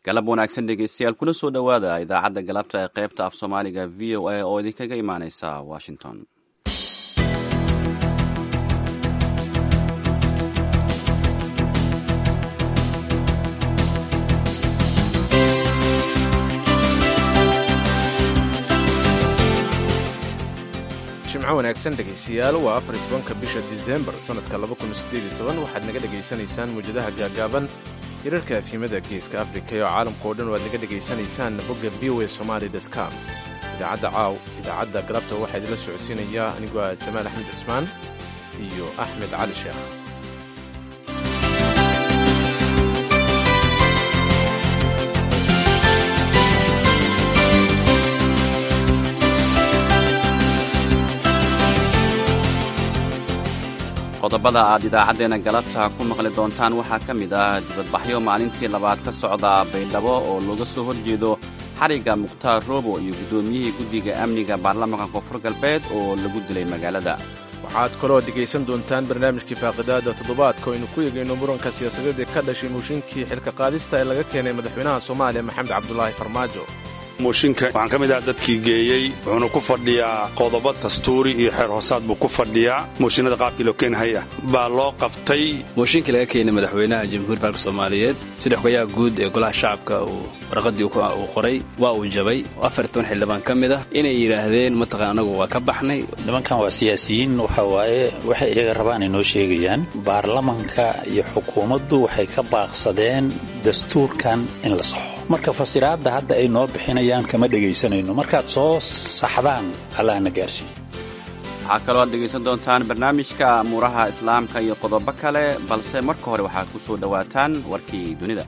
galab wanaagsan dhegeystayaal kuna soo dhowaada idaacadda galabta ee qaybta af soomaaliga v o a oo idinkaga imaaneysa washington jimco wanaagsan dhegaystayaal waa afar tobanka bisha disembar sannadka waxaad naga dhegaysanaysaan muwjadaha gaagaaban hirarka afhimada geeska afrika oo caalamka oo dhan waad naga dhegaysanaysaan bogga v o a somaali com idaacadda caaw idaacadda galabta waxaa idinla socodsiinayaa anigoo ah jamaal axmed cismaan iyo axmed cali sheekh qodobada aad idaacaddeenna galabta ku maqli doontaan waxaa ka mid ah dibadbaxyo maalintii labaad ka socda baydhabo oo looga soo horjeedo xarigga mukhtaar roobo iyo guddoomiyihii guddiga amniga baarlamaanka koonfur galbeed oo lagu dilay magaalada waxaad kaloo dhegaysan doontaan barnaamijkii faaqidaada toddobaadka aynu ku eegayno muranka siyaasadeed ee ka dhashay mooshinkii xilka qaadista ee laga keenay madaxweynaha soomaaliya maxamed cabdulaahi farmaajo mooshinka waxaan ka mid ah dadkii geeyey wuxuuna ku fadhiyaa qodobo dastuuri iyo xeer hoosaad buu ku fadhiyaa mooshinada qaabkii loo keenhaya baa loo qabtay mooshinkii laga keenay madaxweynaha jamhuuriya faalka soomaaliyeed sida xogayaha guud ee golaha shacabka uu warqadii uu qoray waa uu jabay afar toban xildhibaan ka mid ah inay yidhaahdeen mataqan anagu waa ka baxnay nimankan waa siyaasiyiin waxa waaye waxay iyaga rabaan ay noo sheegayaan baarlamanka iyo xukuumaddu waxay ka baaqsadeen dastuurkan in la saxo marka fasiraadda hadda ay noo bixinayaan kama dhegaysanayno markaad soo saxdaan allahna gaarsiiyo waxaa kaloo aad dhegaysan doontaan barnaamijka amuuraha islaamka iyo qodobo kale balse marka hore waxaad ku soo dhowaataan warkii dunida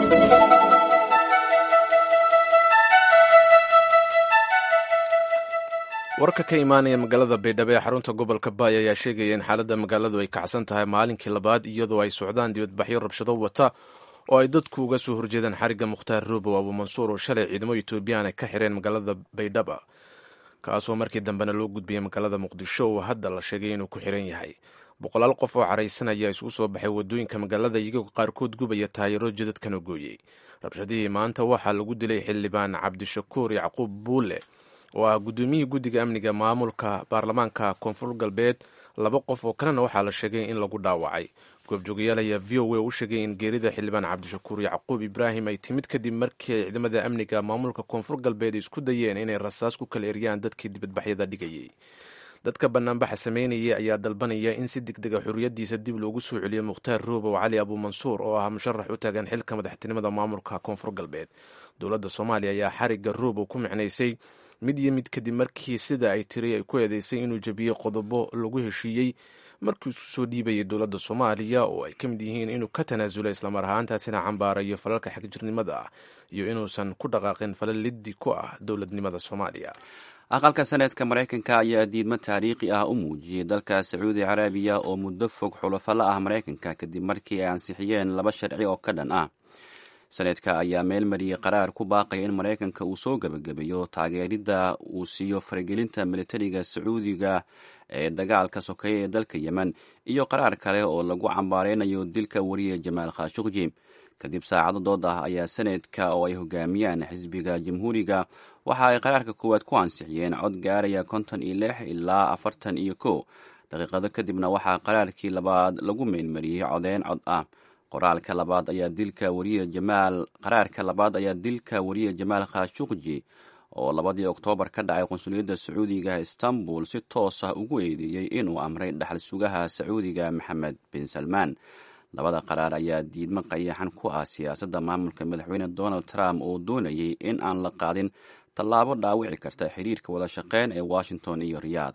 warka ka imaanaya magaalada baydhabo ee xarunta gobolka baay ayaa sheegaya in xaaladda magaaladu ay kacsan tahay maalinkii labaad iyadoo ay socdaan dibadbaxyo rabshado wata oo ay dadku uga soo horjeedaan xarigga mukhtaar roobow abuumansuur oo shalay ciidamo etoobiyaan ay ka xireen magaalada baydhaba kaasoo markii dambena loo gudbiyey magaalada muqdisho oo hadda la sheegay inuu ku xiran yahay boqolaal qof oo caraysan ayaa isugu soo baxay wadooyinka magaalada iyagoo qaarkood gubaya taayiro jidadkana gooyey rabshadihii maanta waxaa lagu dilay xildhibaan cabdishakuur yacquub buule oo ah guddoomiyihii guddiga amniga maamulka baarlamaanka koonfur galbeed laba qof oo kalena waxaa la sheegay in lagu dhaawacay goobjoogayaal ayaa v o a u sheegay in geerida xildhibaan cabdishakuur yacquub ibraahim ay timid kadib markii ay ciidamada amniga maamulka koonfur galbeed isku dayeen inay rasaas ku kala eryaan dadkii dibadbaxyada dhigayay dadka banaanbaxa sameynaya ayaa dalbanaya in si degdega xorriyaddiisa dib loogu soo celiyo mukhtaar roobow cali abuumansuur oo ah musharax u taagan xilka madaxtinimada maamulka koonfur galbeed dowladda soomaaliya ayaa xarigga roobow ku micnaysay mid iyo mid kadib markii sida ay tiri ay ku eedeysay inuu jabiyey qodobo lagu heshiiyey markii isku soo dhiibayay dowladda soomaaliya oo ay ka mid yihiin inuu ka tanaasulay islamar ahaantaasina cambaarayo falalka xagjirnimada ah iyo inuusan ku dhaqaaqin falal liddi ku ah dowladnimada soomaaliya aqalka seneedka maraykanka ayaa diidmo taariikhi ah u muujiyey dalka sacuudi carabiya oo muddo fog xulafo la ah maraykanka kadib markii ay ansixiyeen laba sharci oo ka dhan ah seneedka ayaa meel mariyey qaraar ku baaqaya in maraykanka uu soo gebagabeeyo taageeridda uu siiyo faragelinta militariga sacuudiga ee dagaalka sokeeye ee dalka yemen iyo qaraar kale oo lagu cambaareynayo dilka wariye jamaal khashuqji kadib saacado dood ah ayaa seneedka oo ay hogaamiyaan xisbiga jamhuuriga waxa ay qaraarka koowaad ku ansixiyeen cod gaaraya konton iyo lix ilaa afartan iyo kow daqiiqado kadibna waxaa qaraarkii labaad lagu meelmariyey codeyn cod ah qoraalka labaad ayaa dilka wariye jamaal qaraarka labaad ayaa dilka wariye jamaal khashuqji oo labadii oktoobar ka dhacay qunsuliyadda sacuudiga istanbul si toos ah ugu eedeeyey inuu amray dhaxal sugaha sacuudiga maxamed bin salmaan labada qaraar ayaa diidmo qayaxan ku ah siyaasadda maamulka madaxweyne donald trump oo doonayay in aan la qaadin tallaabo dhaawici karta xiriirka wada shaqeyn ee washington iyo riyaad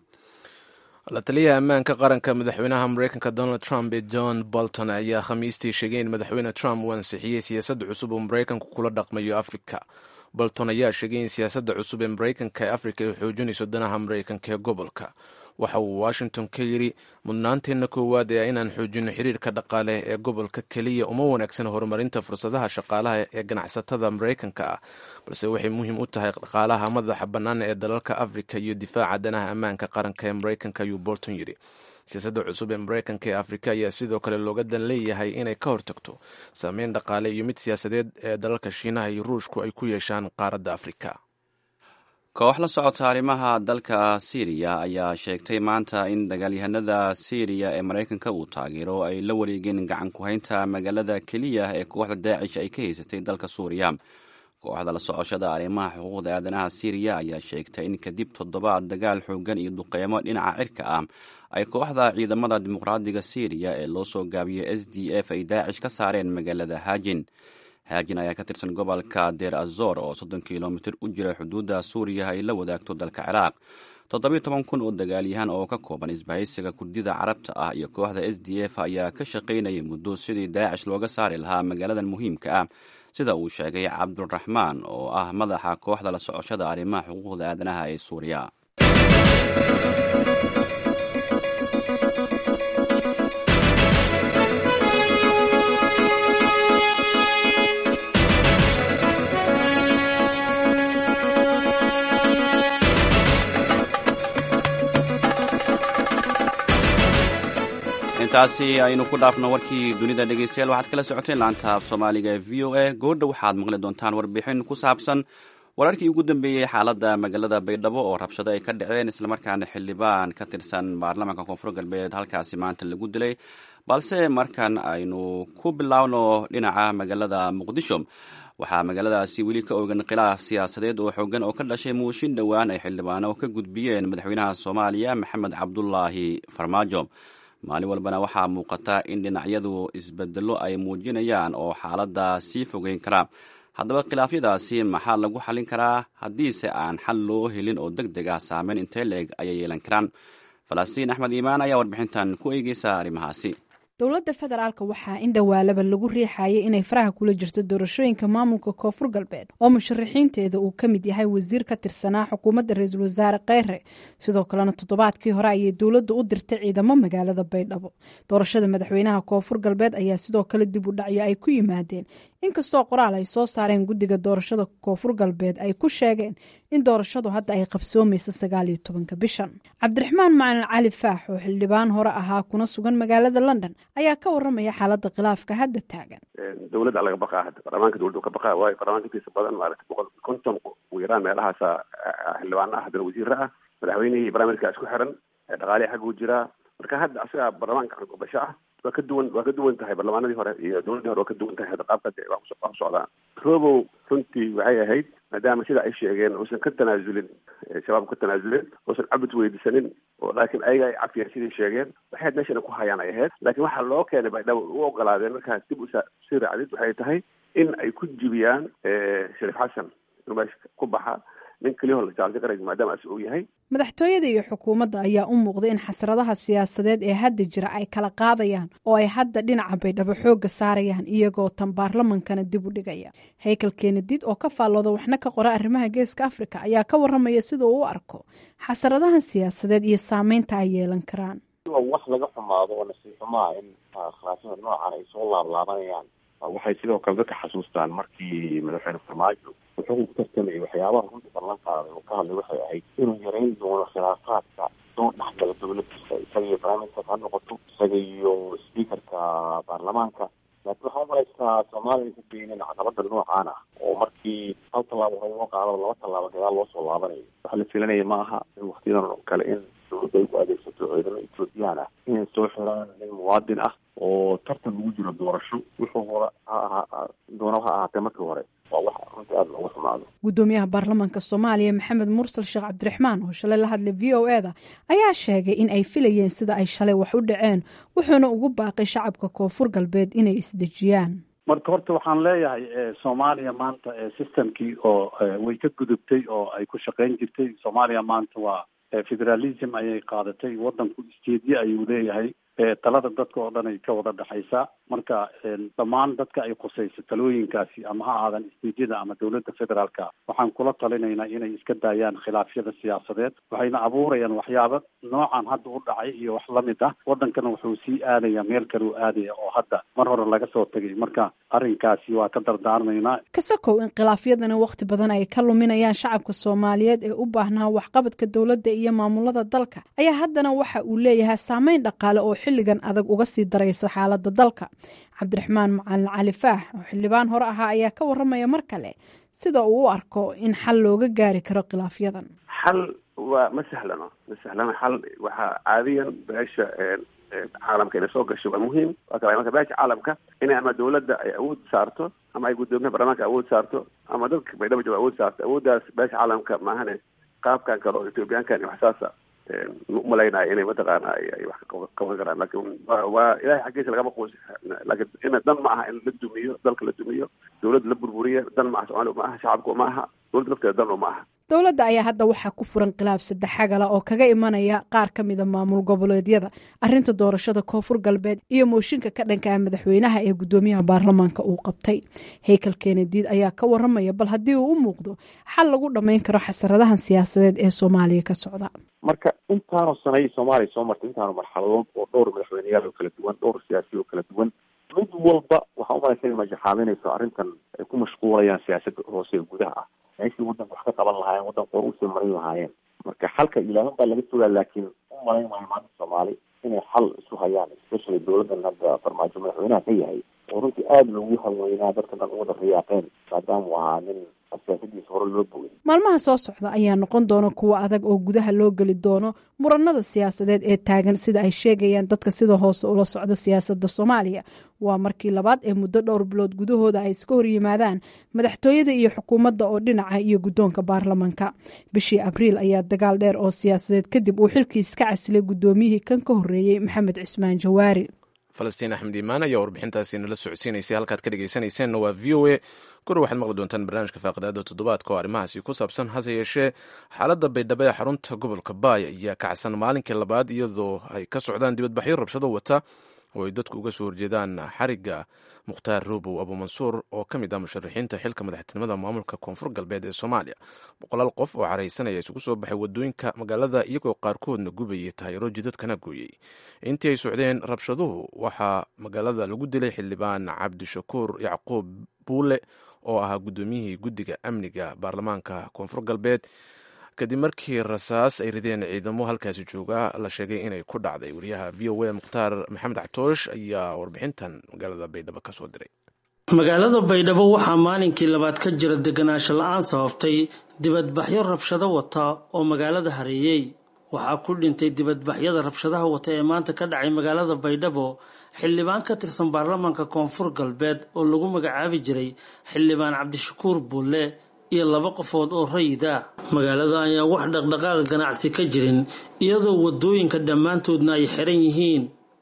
la taliyaha ammaanka qaranka madaxweynaha mareykanka donald trump ee john bolton ayaa khamiistii sheegay in madaxweyne trump uu ansixiyey siyaasad cusub oo maraykanku kula dhaqmayo afrika bolton ayaa sheegay in siyaasadda cusub ee maraykanka ee afrika ay xoojinayso danaha maraykanka ee gobolka waxa uu washington ka yidhi mudnaanteenna koowaad ee inaan xoojinno xiriirka dhaqaale ee gobolka keliya uma wanaagsan horumarinta fursadaha shaqaalaha ee ganacsatada maraykanka ah balse waxay muhiim u tahay dhaqaalaha madaxa bannaan ee dalalka afrika iyo difaaca danaha ammaanka qaranka ee maraykanka ayuu bolton yidhi siyaasadda cusub ee mareykanka ee afrika ayaa sidoo kale looga dan leeyahay inay ka hortagto saameyn dhaqaale iyo mid siyaasadeed ee dalalka shiinaha iyo ruushku ay ku yeeshaan qaaradda afrika koox la socota arrimaha dalka siiriya ayaa sheegtay maanta in dagaalyahanada siiriya ee maraykanka uu taageero ay la wareegeen gacan ku-haynta magaalada keliya ee kooxda daacish ay ka haysatay dalka suuriya kooxda la socoshada arrimaha xuquuqda aadanaha siiriya ayaa sheegtay in kadib toddobaad dagaal xoogan iyo duqeymo dhinaca cirka ah ay kooxda ciidamada dimuqraadiga siiriya ee loo soo gaabiyey s d f ay daacish ka saareen magaalada haajin haajin ayaa ka tirsan gobolka deer azor oo soddon kilomitir u jira xuduudda suuriya ay la wadaagto dalka ciraaq toddobiyo toban kun oo dagaalyahan oo ka kooban isbahaysiga kurdida carabta ah iyo kooxda s d f ayaa ka shaqaynayay muddo sidii daacish looga saari lahaa magaaladan muhiimka ah sida uu sheegay cabduraxmaan oo ah madaxa kooxda la socoshada arrimaha xuquuqda aadanaha ee suuriya intaasi aynu ku dhaafno warkii dunida dhegeystayaal waxaad kala socoteen laanta af soomaaliga ee v o a goordha waxaad maqli doontaan warbixin ku saabsan wararkii ugu dambeeyey xaaladda magaalada baydhabo oo rabshado ay ka dhaceen islamarkaana xildhibaan ka tirsan baarlamaanka koonfur galbeed halkaasi maanta lagu dilay balse markan aynu ku bilaawno dhinaca magaalada muqdisho waxaa magaaladaasi weli ka ogan khilaaf siyaasadeed oo xoogan oo ka dhashay muushin dhowaan ay xildhibaano ka gudbiyeen madaxweynaha soomaaliya maxamed cabdulaahi farmaajo maalin walbana waxaa muuqata in dhinacyadu isbedelo ay muujinayaan oo xaaladda sii fogeyn karaa haddaba khilaafyadaasi maxaa lagu xallin karaa haddiise aan xal loo helin oo deg deg ah saameyn intee leeg ayay yeelan karaan falastiin axmed iimaan ayaa warbixintan ku eegeysa arrimahaasi dowladda federaalk waxaa in dhowaalaba lagu riixayay inay faraha kula jirto doorashooyinka maamulka koonfur galbeed oo musharaxiinteeda uu ka mid yahay wasiir ka tirsanaa xukuumadda ra-iisul wasaare kheyre sidoo kalena toddobaadkii hore ayay dowladda u dirtay ciidamo magaalada baydhabo doorashada madaxweynaha koonfur galbeed ayaa sidoo kale dib u dhacyo ay ku yimaadeen inkastoo qoraal ay soo saareen guddiga doorashada koonfur galbeed ay ku sheegeen in doorashadu hadda ay qabsoomayso sagaaliyo tobanka bishan cabdiraxmaan macalin cali faax oo xildhibaan hore ahaa kuna sugan magaalada london ayaa ka waramaya xaaladda khilaafka hadda taagan dowladda laga baqaa hadda baarlamaanka dowladda ka baqaa waayo baarlamaanka intiisa badan maaragtay boqol konton ugu yaraan meelahaasa xildhibaana ah haddana wasiira ah madaxweynihii barnaamijka isku xiran dhaqaalihi xaggu jiraa marka hadda asaga baarlamaanka basho ah waa ka duwan waa ka duwan tahay barlamaanadii hore iyo dowladdii hore waa ka duwan tahay hadda qaabka de wax ku socdaan robow runtii waxay ahayd maadaama sida ay sheegeen uusan ka tanaasulin shabaabku ka tanaasulin uusan cabud weydiisanin oo laakiin ayaga ay cafiyeen siday sheegeen waxay ahayd meeshana ku hayaan ay ahayd laakiin waxaa loo keenay baydhabo u ogolaadeen markaas dib usii raacdid waxay tahay in ay ku jibiyaan shariif xasan inuu meesha ku baxa nin keliyaho la jaalsi qaraysa maadaama as uu yahay madaxtooyada iyo xukuumadda ayaa u muuqday in xasradaha siyaasadeed ee hadda jira ay kala qaadayaan oo ay hadda dhinaca baydhabo xoogga saarayaan iyagoo tan baarlamankana dib u dhigaya haykel keenadid oo ka faallooda waxna ka qora arrimaha geeska afrika ayaa ka waramaya sida uu u arko xasradahan siyaasadeed iyo saameynta ay yeelan karaan wax laga xumaado oo nasiib xumaa in khilaafyada noocan ay soo laablaabanayaan waxay sidoo kale dadka xasuustaan markii madaxweyne farmaajo wuxuu ku tartamayay waxyaabaha runta ballan qaaday oo ka hadlay waxay ahayd inuu yareyn doono khilaafaadka soo dhexgala dowladiisa isaga iyo prime minister ha noqoto isaga iyo speakerka baarlamaanka laakiin waxaa umalaysaa soomaaliya ku keeneen caqabada noocaan ah oo markii hal tallaabo hore loo qaado laba tallaabo gadaal loo soo laabanayo waxa la filanaya ma aha in waktiyadan oo kale in dowladda ay ku adeegsato ciidamo ethoobiyan ah inay soo xiraan nin muwaadin ah oo tartan ugu jiro doorasho wuxuu hore ha doona ha ahaatee markii hore waa wax runtii aada looga xumaado guddoomiyaha baarlamaanka soomaaliya maxamed mursal sheekh cabdiraxmaan oo shalay la hadlay v o e da ayaa sheegay in ay filayeen sida ay shalay wax u dhaceen wuxuuna ugu baaqay shacabka koonfur galbeed inay isdejiyaan marka horta waxaan leeyahay soomaaliya maanta systemkii oo way ka gudubtay oo ay ku shaqayn jirtay soomaaliya maanta waa federalism ayay qaadatay wadanku isteedye ayuu leeyahay talada dadka oo dhan ay ka wada dhexaysaa marka dhammaan dadka ay khusayso talooyinkaasi ama ha aadan istiijyada ama dowladda federaalka waxaan kula talinaynaa inay iska daayaan khilaafyada siyaasadeed waxayna abuurayaan waxyaaba noocan hadda u dhacay iyo wax lamid ah wadankana wuxuu sii aadaya meel kale u aadaya oo hadda mar hore laga soo tegay marka arrinkaasi waa ka dardaarmaynaa kasakow in khilaafyadana wakhti badan ay ka luminayaan shacabka soomaaliyeed ee u baahnaa waxqabadka dowladda iyo maamulada dalka ayaa haddana waxa uu leeyahay saameyn dhaqaale oo xilligan adag uga sii daraysa xaaladda dalka cabdiraxmaan macalin cali faax oo xildhibaan hore ahaa ayaa ka waramaya mar kale sida uu u arko in xal looga gaari karo khilaafyadan xal waa ma sahlano ma sahlano xal waxaa caadiyan beesha caalamka inay soo gasho waa muhiim waa kala marka beesha caalamka inay ama dawladda ay awood saarto ama ay guddoomiyaha baarlamaanka awood saarto ama dadka baydhabo jooga awood saarto awooddaas beesha caalamka maahane qaabkan kale oo ethoobiyaankan iyo waxsaasa umalaynaya inay mataqaana ay wax ka qaban karaan lakin wa waa ilahay xaggiisa lagama quus lakin ina dan ma aha in la dumiyo dalka la dumiyo dawladda la burburiya dan ma aha somalia ma aha shacabka ma aha dawladda lafteeda dan ma aha dowladda ayaa hadda waxaa ku furan khilaaf saddexagala oo kaga imanaya qaar ka mida maamul goboleedyada arinta doorashada koonfur galbeed iyo mooshinka ka dhanka ah madaxweynaha ee guddoomiyaha baarlamaanka uu qabtay haykel kenediid ayaa ka waramaya bal haddii uu u muuqdo xal lagu dhammayn karo xasaradahan siyaasadeed ee soomaaliya ka socda marka intaanu sanay soomaaliya soo martay intaanu marxaladood oo dhowr madaxweyneyaal oo kala duwan dhowr siyaasiya oo kala duwan mid walba waxaa umalaysa inay majaxaabinayso arrintan ay ku mashquulayaan siyaasadda hoose ee gudaha ah meeshii waddanka wax ka qaban lahaayeen waddanka hor usii marin lahaayeen marka xalka ilaahan baa laga fogaa laakiin u malayn maayo maanta soomaali inay xal isu hayaan especially dowladdan hadda farmaajo madaxweynaha ka yahay oo runtii aada loogu haweynaa dadka dhan u wada riyaaqeen maadaama uu ahaa nin siyaasadiisa hore loo bogay maalmaha soo socda ayaa noqon doona kuwa adag oo gudaha loo geli doono muranada siyaasadeed ee taagan sida ay sheegayaan dadka sida hoose ula socda siyaasadda soomaaliya waa markii labaad ee muddo dhowr bilood gudahooda ay iska horyimaadaan madaxtooyada iyo xukuumadda oo dhinaca iyo guddoonka baarlamanka bishii abriil ayaa dagaal dheer oo siyaasadeed kadib uu xilkiis ka casilay guddoomiyihii kan ka horreeyey maxamed cismaan jawaari falastiin axmed iimaan ayaa warbixintaasi nala socodsiinaysay halkaad ka dhegeysanayseena waa v o a kor waxaad maqli doontaan barnaamijka faaqidaada toddobaadka oo arrimahaasi ku saabsan hase yeeshee xaaladda baydhabo ee xarunta gobolka baay ayaa kacsan maalinkii labaad iyadoo ay ka socdaan dibadbaxyo rabshado wata oo ay dadku uga soo horjeedaan xarigga mukhtaar robow abuumansuur oo ka mid ah musharaxiinta xilka madaxtinimada maamulka koonfur galbeed ee soomaaliya boqolaal qof oo caraysanaya isugu soo baxay wadooyinka magaalada iyagoo qaarkoodna gubayay taayiro jidadkana gooyey intii ay socdeen rabshaduhu waxaa magaalada lagu dilay xildhibaan cabdishakuur yacquub buule oo ahaa guddoomiyihii guddiga amniga baarlamaanka koonfur galbeed kadib markii rasaas ay rideen ciidamo halkaasi jooga la sheegay inay ku dhacday wariyaha v o a mukhtaar maxamed cactoosh ayaa warbixintan magaalada baydhabo ka soo diray magaalada baydhabo waxaa maalinkii labaad ka jira deganaansho la-aan sababtay dibadbaxyo rabshado wata oo magaalada hareeyey waxaa ku dhintay dibadbaxyada rabshadaha wata ee maanta ka dhacay magaalada baydhabo xildhibaan ka tirsan baarlamaanka koonfur galbeed oo lagu magacaabi jiray xildhibaan cabdishakuur buulle iyo laba qofood oo rayida magaalada ayaa wax dhaqdhaqaaq ganacsi ka jirin iyadoo wadooyinka dhammaantoodna ay xiran yihiin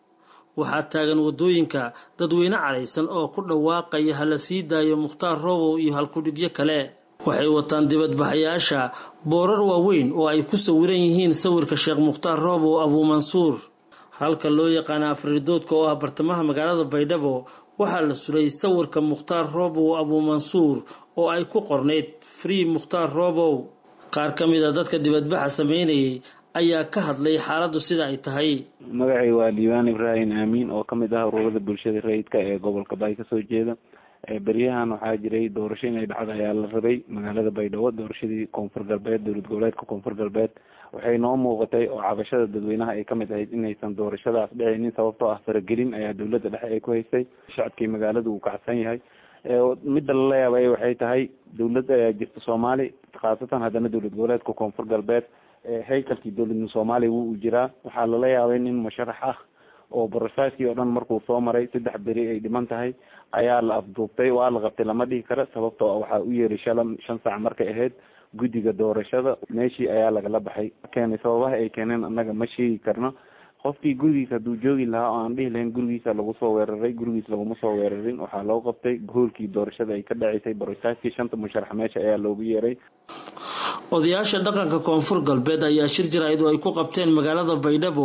waxaa taagan wadooyinka dadweyne caraysan oo ku dhawaaqaya hala sii daayo mukhtaar roobow iyo halkudhigyo kale waxay wataan dibadbaxayaasha boorar waaweyn oo ay ku sawiran yihiin sawirka sheekh mukhtaar roobow abuumansuur halka loo yaqaana afridoodka oo ah bartamaha magaalada baydhabo waxaa la suray sawirka mukhtaar roobow abuumansuur oo ay ku qornayd free mukhtaar roobow qaar ka mid a dadka dibadbaxa sameynayay ayaa ka hadlay xaaladdu sida ay tahay magacay waa diiwaan ibraahim aamiin oo ka mid ah ururada bulshada rayidka ee gobolka baay kasoo jeeda beryahan waxaa jiray doorasho inay dhacda ayaa la rabay magaalada baydhabo doorashadii koonfur galbeed dowlad goboleedka koonfur galbeed waxay noo muuqatay oo cabashada dadweynaha ay kamid ahayd inaysan doorashadaas dhicinin sababtoo ah faragelin ayaa dowladda dhexe ay ku haysay shacabkii magaalada uu kacsan yahay midda lala yaabay waxay tahay dowladda ayaa jirta soomaali khaasatan haddana dowlad goboleedka koonfur galbeed haykalkii dowladda soomaaliya wuu u jiraa waxaa lala yaabay nin musharax ah oo borosaskii oo dhan markuu soo maray saddex beri ay dhiman tahay ayaa la afduubtay waa la qabtay lama dhihi karo sababtoo waxaa u yeeray shala shan saac markay ahayd guddiga doorashada meeshii ayaa lagala baxay keenay sababaha ay keeneen annaga ma sheegi karno qofkii gurigiisa hadduu joogi lahaa oo aan dhihi lahayn gurigiisa lagu soo weeraray gurigiis laguma soo weerarin waxaa loo qabtay hoolkii doorashada ay ka dhaceysay borosaskii shanta musharax meesha ayaa loogu yeeray odayaasha dhaqanka koonfur galbeed ayaa shir jaraa'id oo ay ku qabteen magaalada baydhabo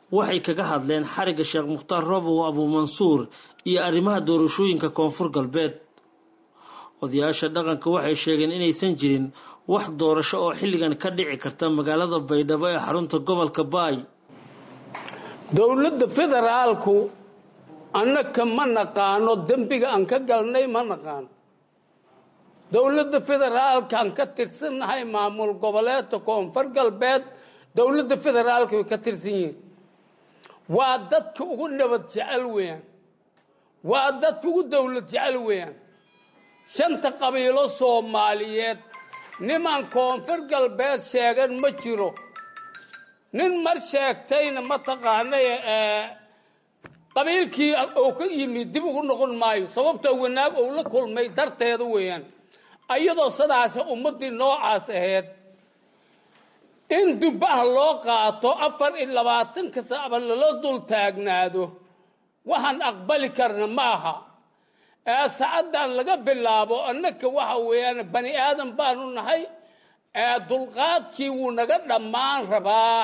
waxay kaga hadleen xarigga sheekh mukhtaar roobow abuumansuur iyo arrimaha doorashooyinka koonfur galbeed odayaasha dhaqanka waxay sheegeen inaysan jirin wax doorasho oo xilligan ka dhici karta magaalada baydhabo ee xarunta gobolka baay dowladda federaalku annaka ma naqaano dembiga aan ka galnay ma naqaano dowladda federaalkaan ka tirsannahay maamul goboleedka koonfur galbeed dowladda federaalka way ka tirsan yihiin waa dadka ugu nabad jecel weeyaan waa dadka ugu dowlad jecel weeyaan shanta qabiilo soomaaliyeed niman koonfur galbeed sheegan ma jiro nin mar sheegtayna mataqaanay qabiilkii uu ka yimid dib ugu noqon maayo sababtoo wanaag uu la kulmay darteeda weeyaan iyadoo sidaas ummaddii noocaas ahayd in dubbaha loo qaato afar iyo labaatanka sacba lala dul taagnaado waxaan aqbali karna ma aha ee sacaddan laga bilaabo annaka waxa weeyaan bani aadan baanu nahay ee dulqaadkii wuu naga dhammaan rabaa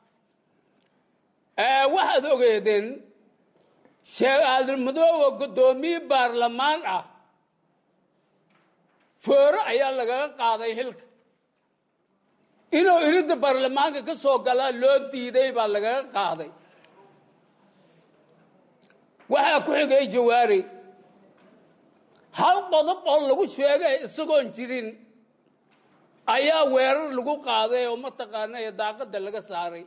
ee waxaad ogeedeen sheekh aadanmadooba guddoomiye baarlamaan ah fooro ayaa lagaga qaaday xilka inuu iridda baarlamaanka ka soo galaa loo diiday baa lagaga qaaday waxaa ku xigay jawaari hal qodob oo lagu sheegay isagoon jirin ayaa weerar lagu qaaday oo mataqaanay daaqadda laga saaray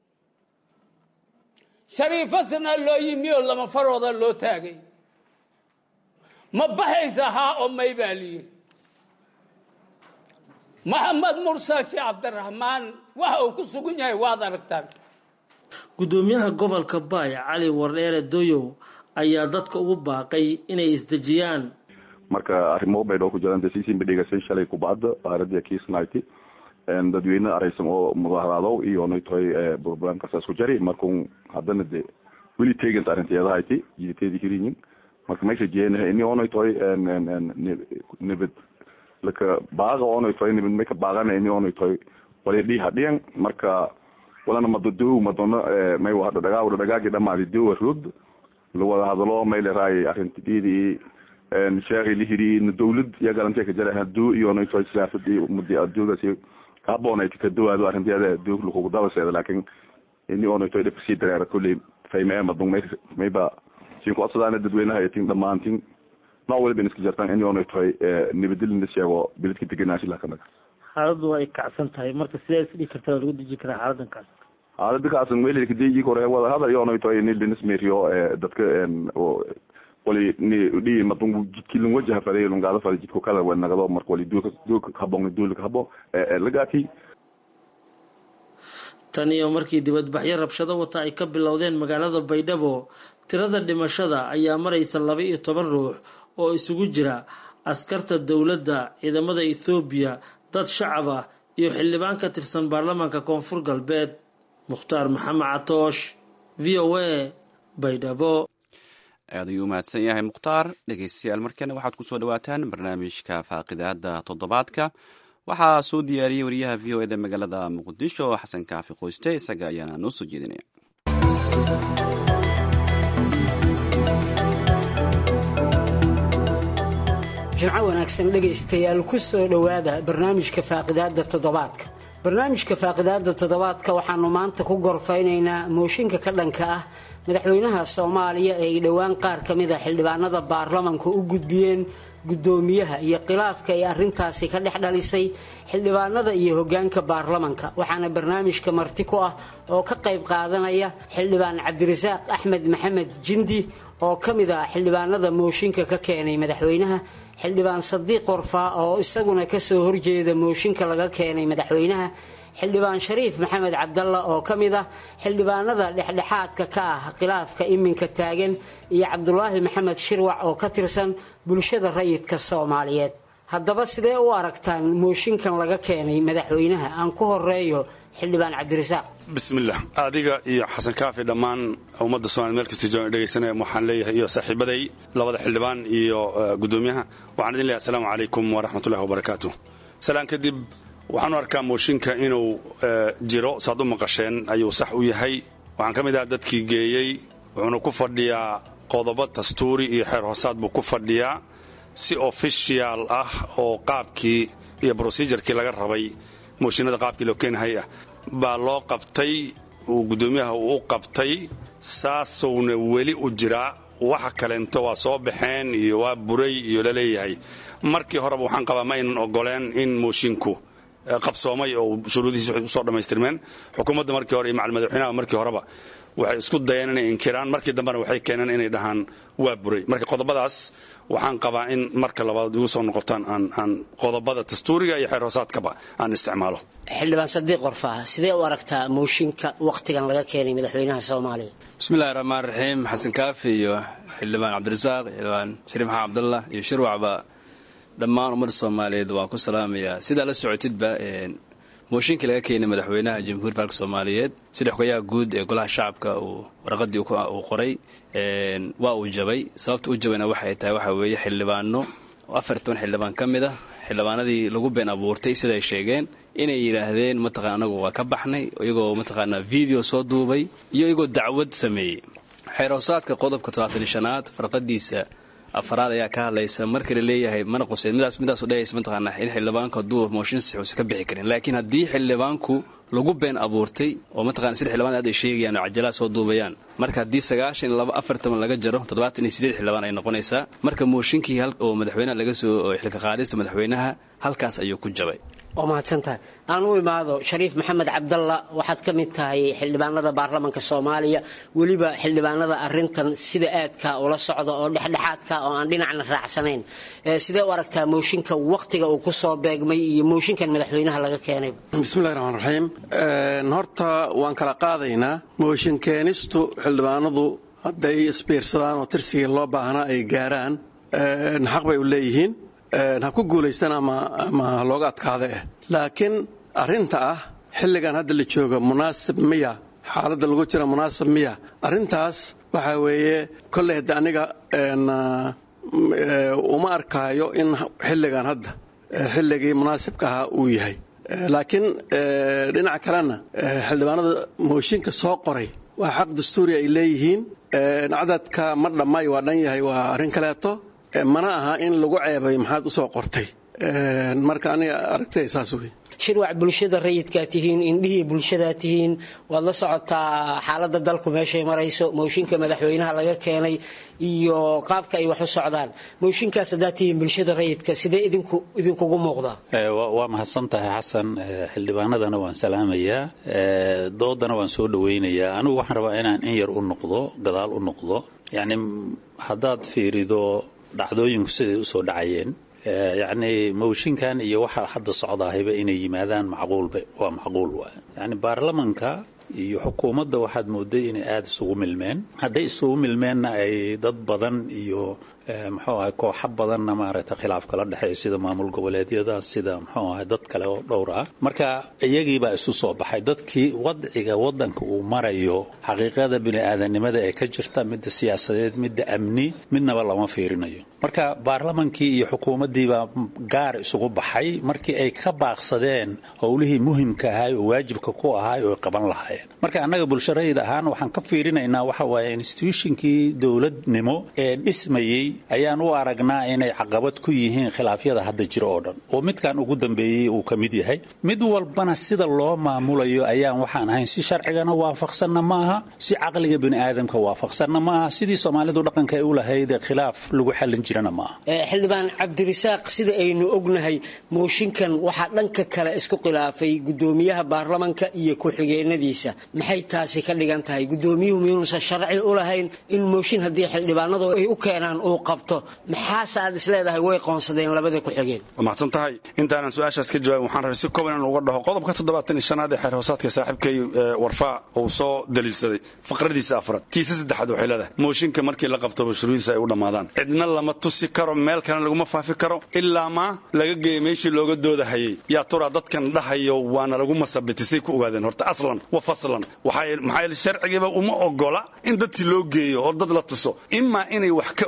shariifo sanaa loo yimi oo lama farooda loo taagay ma baxaysa haa oo may baa liyihi maxamed mursal sheekh cabdiraxmaan waxa uu ku sugan yahay waad aragtaan guddoomiyaha gobolka baay cali wardheere doyow ayaa dadka ugu baaqay inay isdejiyaan marka arrimo baydhoo ku jiraan dasiisinba dhegaysay shalay kubacda aaradii kiisnayti dadweyne araysan oo mudaharaado iyo naytoy programkaas isku jari markun haddana de weli tegant arrinteedahayti jiditeedi hirinyin marka meesha jeenaha ini onaytoy nibad laka baaqa onaytoy nibad maka baaqana ini onaytoy wali dhiha dhiyan marka walana madodow madona may wahada dhagaa wada dhagaagi dhamaadi dowa rod lawada hadalo may leraay arrintidiidii sheekhi lihiri dawlad iyo galantee ka jara haduu iyo naytoy siyaasadi mudi adoogasi kahaboonayt kadowaado arrinteeda adoog lakugu dabaseeda laakin ini onaytoy dhibka sii dareera kolley fayme madung may mayba siin kucodsadaan dadweynaha tin dhamaantin nooc waliba in iska jartaan ini onaytoy nibadilina sheego biladka degenaashi lakanaga xaaladdu waa ay kacsan tahay marka sidee isdhigi kartaa lagu deji karaa xaaladankaas xaalada kaasan welkadeji kore wada hadal iyo onaytoy nildinismeriyo dadka wali ni dhi madung jidkilin wajaha faday lungaada faday jidko kala wanagado marka wali duulka duulka habon duulka habo lagaati tan iyo markii dibadbaxyo rabshado wata ay ka bilowdeen magaalada baydhabo tirada dhimashada ayaa maraysa laba iyo toban ruux oo isugu jira askarta dowladda ciidamada ethoobiya dad shacab ah iyo xildhibaan ka tirsan baarlamaanka koonfur galbeed mukhtaar maxamed catoosh v o a baydhabo aad ayuu u mahadsan yahay mukhtaar dhegeystayaal markana waxaad ku soo dhawaataan barnaamijka faaqidaada toddobaadka waxaa soo diyaariyey wariyaha v o eda magaalada muqdisho xasan kaafi qoyste isaga ayaana noo soo jeedinaya jimco wanaagsan dhegaystayaal ku soo dhowaada barnaamijka faaqidaada toddobaadka barnaamijka faaqidaada toddobaadka waxaanu maanta ku gorfaynaynaa mooshinka ka dhanka ah madaxweynaha soomaaliya ee ay dhowaan qaar ka mid a xildhibaanada baarlamanku u gudbiyeen guddoomiyaha iyo khilaafka ay arrintaasi ka dhex dhalisay xildhibaanada iyo hoggaanka baarlamanka waxaana barnaamijka marti ku ah oo ka qayb qaadanaya xildhibaan cabdirasaaq axmed maxamed jindi oo ka mid ah xildhibaanada mooshinka ka keenay madaxweynaha xildhibaan sadiiq warfaa oo isaguna kasoo horjeeda mooshinka laga keenay madaxweynaha xildhibaan shariif maxamed cabdalla oo ka mid ah xildhibaanada dhexdhexaadka ka ah khilaafka iminka taagan iyo cabdulaahi maxamed shirwac oo ka tirsan bulshada rayidka soomaaliyeed haddaba sidee u aragtaan mooshinkan laga keenay madaxweynaha aan ku horeeyo xildhibaan cabdirasaaq bismillah adiga iyo xasan kaafi dhammaan ummadda somalia meel kasta joogan dhegaysanaya waxaan leeyahay iyo saaxiibaday labada xildhibaan iyo guddoomiyaha waxaan idin leeyahay asalaamu calaykum waraxmatullahi wabarakaatu salaan kadib waxaan u arkaa mooshinka inuu jiro saad u maqasheen ayuu sax u yahay waxaan ka mid ahaa dadkii geeyey wuxuuna ku fadhiyaa qodobo dastuuri iyo xeer hoosaad buu ku fadhiyaa si ofishiyaal ah oo qaabkii iyo brosidurkii laga rabay mooshinada qaabkii loo keenahay ah baa loo qabtay uu guddoomiyaha uu u qabtay saasowna weli u jiraa waxa kaleento waa soo baxeen iyo waa buray iyo laleeyahay markii horeba waxaan qabaa ma aynan ogoleen in moshinku qabsoomay oo shuruudihiis waxay usoo dhammaystirmeen xukuumadda markii hore iyo macal madaxweynaha markii horeba waxay isku dayeen inay inkiraan markii dambena waxay keeneen inay dhahaan waa buray marka qodobadaas waxaan qabaa in marka labaad igu soo noqotaan aan qodobada dastuuriga iyo xeer hoosaadkaba aan isticmaalo xildhibaan sadiiq qorfaa sidee u aragtaa mooshinka wakhtigan laga keenay madaxweynaha soomaaliya bismillahi raxmaan raxiim xasan kaafi iyo xildhibaan cabdirasaaq xildhibaan shariif maxamed cabdallah iyo shirwacba dhammaan ummadda soomaaliyeed waan ku salaamayaa sidaa la socotidba mooshinkii laga keenay madaxweynaha jamhuuiyadda faalka soomaaliyeed sida xogayaha guud ee golaha shacabka uu warqadii uu qoray waa uu jabay sababta u jabayna waxay tahay waxa weeye xildhibaano oo afar toban xildhibaan ka mid ah xildhibaanadii lagu been abuurtay siday sheegeen inay yidhaahdeen mataqana anagu waa ka baxnay iyagoo mataqaanaa video soo duubay iyo iyagoo dacwad sameeyey xeerhoosaadka qodobka todobaatan shanaad farqadiisa afaraad ayaa ka hadlaysa marka la leeyahay mana quseyn midaas midaasu dhehaysa mataqaanaa in xildhibaanku hadduu mooshin six uusan ka bixi karin laakiin haddii xildhibaanku lagu been abuurtay oo mataqana sida xildhibaan aad ay sheegayaan oo cajalaha soo duubayaan marka haddii sagaashan iyo laba afar toban laga jaro toddobaatan iyo sideed xildhibaan ay noqonaysaa marka mooshinkii oo madaxweynaha laga soo xilka qaadista madaxweynaha halkaas ayuu ku jabay waa mahadsantahay aan u imaado shariif maxamed cabdalla waxaad ka mid tahay xildhibaanada baarlamanka soomaaliya weliba xildhibaanada arintan sida aadka ula socda oo dhexdhexaadka oo aan dhinacna raacsanayn sidee u aragtaa mooshinka wakhtiga uu kusoo beegmay iyo mooshinkan madaxweynaha laga keenay bismillahi raxmaan raxiim horta waan kala qaadaynaa mooshin keenistu xildhibaanadu hadday isbiirsadaan oo tirsigii loo baahnaa ay gaaraan xaq bay u leeyihiin ha ku guulaystaan ama ha looga adkaada eh laakiin arrinta ah xilligan hadda la jooga munaasib miya xaaladda lagu jira munaasib miya arrintaas waxaa weeye kolley hadda aniga uma arkaayo in xilligan hadda xilligii munaasibka ahaa uu yahay laakiin dhinaca kalena xildhibaanada mooshinka soo qoray waa xaq dastuuri ay leeyihiin cadadka ma dhammay waa dhan yahay waa arrin kaleeto mana aha in lagu ceebay maxaad u soo qortay marka aniga aragtay saas wey shirwac bulshada rayidkaa tihiin indhihii bulshadaa tihiin waad la socotaa xaalada dalku meeshay marayso mooshinka madaxweynaha laga keenay iyo qaabka ay wax u socdaan mooshinkaas haddaad tihiin bulshada rayidka sidee idinkugu muuqdaa waa mahadsan tahay xasan xildhibaanadana waan salaamayaa doodana waan soo dhawaynayaa anigu waxaan rabaa inaan in yar u noqdo gadaal u noqdo yacni haddaad fiirido dhacdooyinku siday usoo dhacayeen yacni mooshinkan iyo waxaa hadda socdaahayba inay yimaadaan macquulba waa macquul waay yacni baarlamanka iyo xukuumadda waxaad mooday inay aada isugu milmeen hadday isugu milmeenna ay dad badan iyo muxuu ahay kooxo badanna maaragtay khilaaf kala dhexeeyo sida maamul goboleedyada sida muxuu ahay dad kale oo dhowr ah marka iyagiibaa isu soo baxay dadkii wadciga waddanka uu marayo xaqiiqada bini-aadanimada ee ka jirta midda siyaasadeed midda amni midnaba lama fiirinayo marka baarlamankii iyo xukuumaddiibaa gaar isugu baxay markii ay ka baaqsadeen howlihii muhimka ahaay oo waajibka ku ahaay oo ay qaban lahaayeen marka annaga bulsharayid ahaan waxaan ka fiirinaynaa waxa waaye institutionkii dowladnimo ee dhismayey ayaan u aragnaa inay caqabad ku yihiin khilaafyada hadda jira oo dhan oo midkan ugu dambeeyey uu ka mid yahay mid walbana sida loo maamulayo ayaan waxaan ahayn si sharcigana waafaqsanna ma aha si caqliga bini'aadamka waafaqsanna ma aha sidii soomaalidu dhaqanka ay u lahayd ee khilaaf lagu xallin jirana ma aha xildhibaan cabdirisaaq sida aynu ognahay mooshinkan waxaa dhanka kale isku khilaafay gudoomiyaha baarlamanka iyo ku-xigeenadiisa maxay taasi ka dhigan tahay gudoomiyuhu miyuunusan sharci u lahayn in mooshin haddii xildhibaanadu ay u keenaan uu qabto maxaase aad isleedahay way qoonsadeen labada ku-xigeen waa mahadsan tahay intaanan su-aashaas ka jawaabin waxaan rabay si kooban inaan uga dhaho qodobka toddobaatan iyo shanaad ee xeer hoosaadka saaxiibkay warfaa uu soo daliilsaday faqradiisa afraad tiisa saddexaad waxay leedahay mooshinka markii la qabto bashruudiisa ay u dhammaadaan cidna lama tusi karo meel kalena laguma faafi karo ilaa maa laga geeya meeshii looga doodahayay yaa turaa dadkan dhahayo waana lagu masabitisay ku ogaadeen horta aslan wa faslan maxaa yeele sharcigiiba uma ogola in dadkii loo geeyo oo dad la tuso imaa inay wax ka ogaayeen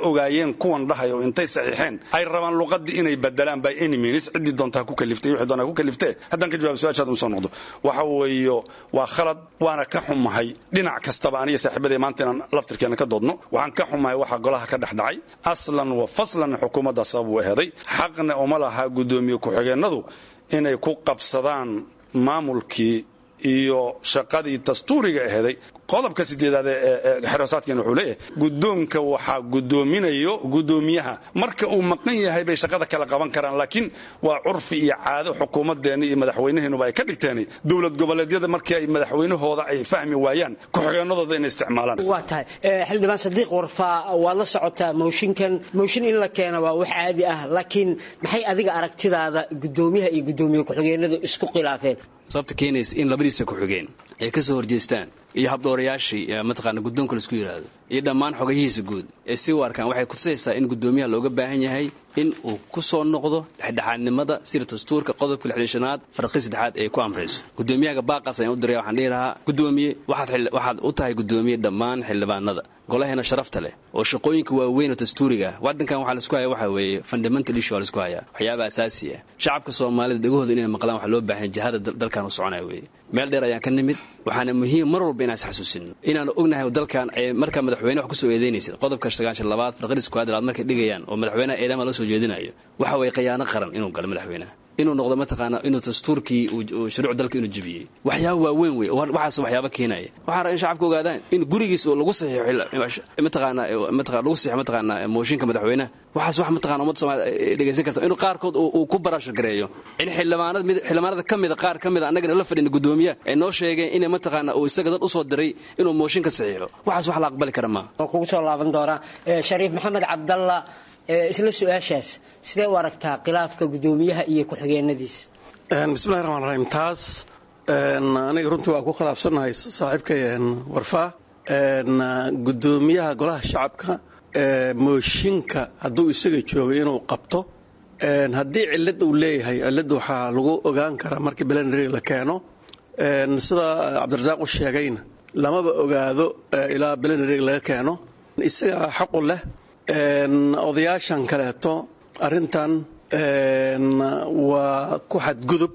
ahaayeen kuwan dhahay oo intay saxiixeen ay rabaan luqadii inay bedelaan by any means ciddii doonta ha ku kaliftay wixii doonta ha ku kaliftee haddaan ka jawaab su-aashaad un soo noqdo waxa weeyo waa khalad waana ka xumahay dhinac kastaba aniga saaxiibadee maanta inaan laftirkeena ka doodno waxaan ka xumahay waxa golaha ka dhex dhacay aslan wa faslan xukuumadda sabab u eheday xaqna uma laha guddoomiye ku-xigeenadu inay ku qabsadaan maamulkii iyo shaqadii dastuuriga aheeday qodobka sideedaad ee xerosaadkeen wuxuu leeyahay guddoonka waxaa guddoominayo guddoomiyaha marka uu maqan yahay bay shaqada kala qaban karaan laakiin waa curfi iyo caado xukuumadeenni iyo madaxweynaheenuba ay ka dhigteen dowlad goboleedyada markii ay madaxweynahooda ay fahmi waayaan ku-xigeenadooda inay isticmaalaan waa tahay xildhibaan sadiiq warfaa waad la socotaa mooshinkan mooshin in la keena waa wax caadi ah laakiin maxay adiga aragtidaada guddoomiyaha iyo guddoomiye ku-xigeenadu isku khilaafeen sababta keenaysa in labadiisa ku-xigeen ay ka soo horjeestaan iyo habdhowrayaashii mataqaana guddoonka laisku yidhaahdo iyo dhammaan xogayihiisa guud ee si u arkaan waxay kutusaysaa in guddoomiyaha looga baahan yahay in uu ku soo noqdo dhexdhexaadnimada sida dastuurka qodobka lixdishanaad farqi saddexaad ay ku amrayso guddoomiyahaga baaqaas ayaan u diraya waxaan dhihi lahaa guddoomiye waxaad u tahay guddoomiye dhammaan xildhibaanada golaheena sharafta leh oo shaqooyinka waaweyn oo dastuuriga ah waddankan waxaa laisku haya waxa weeye fundamental issue waa laisku hayaa waxyaaba asaasi ah shacabka soomaalida dhegahooda inay maqlaan waxaa loo baahan jihada dalkan u soconaya weeye meel dheer ayaan ka nimid waxaana muhiim mar walba inaan isxasuusino inaanu ognahay dalkan markaa madaxweyne wax kusoo eedaynaysid qodobka sagaashan labaad farqadis kuwaadalaad markay dhigayaan oo madaxweynaha eedama la soo jeedinayo waxa weeye khiyaano qaran inuu galo madaxweynaha inuu noqdo mataqaana inuu dastuurkii shuruuc dalka inuu jebiyey waxyaaba waaweyn wey waxaas waxyaaba keenaya waxaa raba in shacabka ogaadaan in gurigiis oo lagu saxiixo mataqaana mataqana lagu saxiixo mataqaana mooshinka madaxweynaha waxaas wax mataqana ummadda soomaaliya dhegaysan karta inuu qaarkood uu ku barashar gareeyo in xildhibaanada mid xildhibaanada ka mida qaar ka mida annagana la fadhina guddoomiyaha ay noo sheegeen inay mataqaana uu isaga dad usoo diray inuu mooshinka saxiixo waxaas wax la aqbali kara maaha oo kugu soo laaban doonaa shariif maxamed cabdalla isla su-aashaas sidee u aragtaa khilaafka guddoomiyaha iyo ku-xigeenadiisa bismillahi raxmaan raxiim taas aniga runtii waa ku khilaafsannahay saaxiibkay warfaa guddoomiyaha golaha shacabka mooshinka hadduu isaga joogay inuu qabto haddii cillad uu leeyahay cillad waxaa lagu ogaan karaa markii belenary la keeno sida cabdirasaaq u sheegayna lamaba ogaado ilaa belenary laga keeno isagaa xaqu leh odayaashan kaleeto arrintan waa ku xadgudub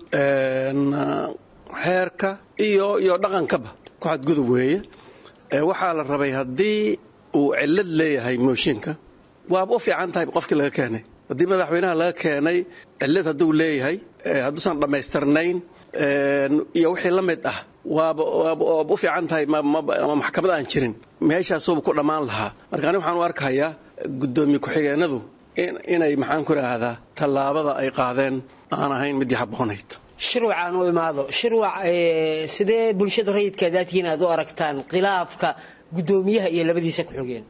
xeerka iyo iyo dhaqankaba ku xadgudub weeye waxaa la rabay haddii uu cillad leeyahay mooshinka waaba u fiican tahay qofkii laga keenay haddii madaxweynaha laga keenay cillad hadduu leeyahay hadduusan dhammaystirnayn iyo wixii la mid ah waaba waaba u fiican tahay maxkamad aan jirin meeshaasuuba ku dhammaan lahaa marka ani waxaan u arkahayaa guddoomiye ku-xigeenadu inay maxaan ku idhaahdaa tallaabada ay qaadeen aan ahayn midii haboonayd shirwac aan u imaado shirwac sidee bulshada rayidka daadkiin aad u aragtaan khilaafka guddoomiyaha iyo labadiisa ku-xigeen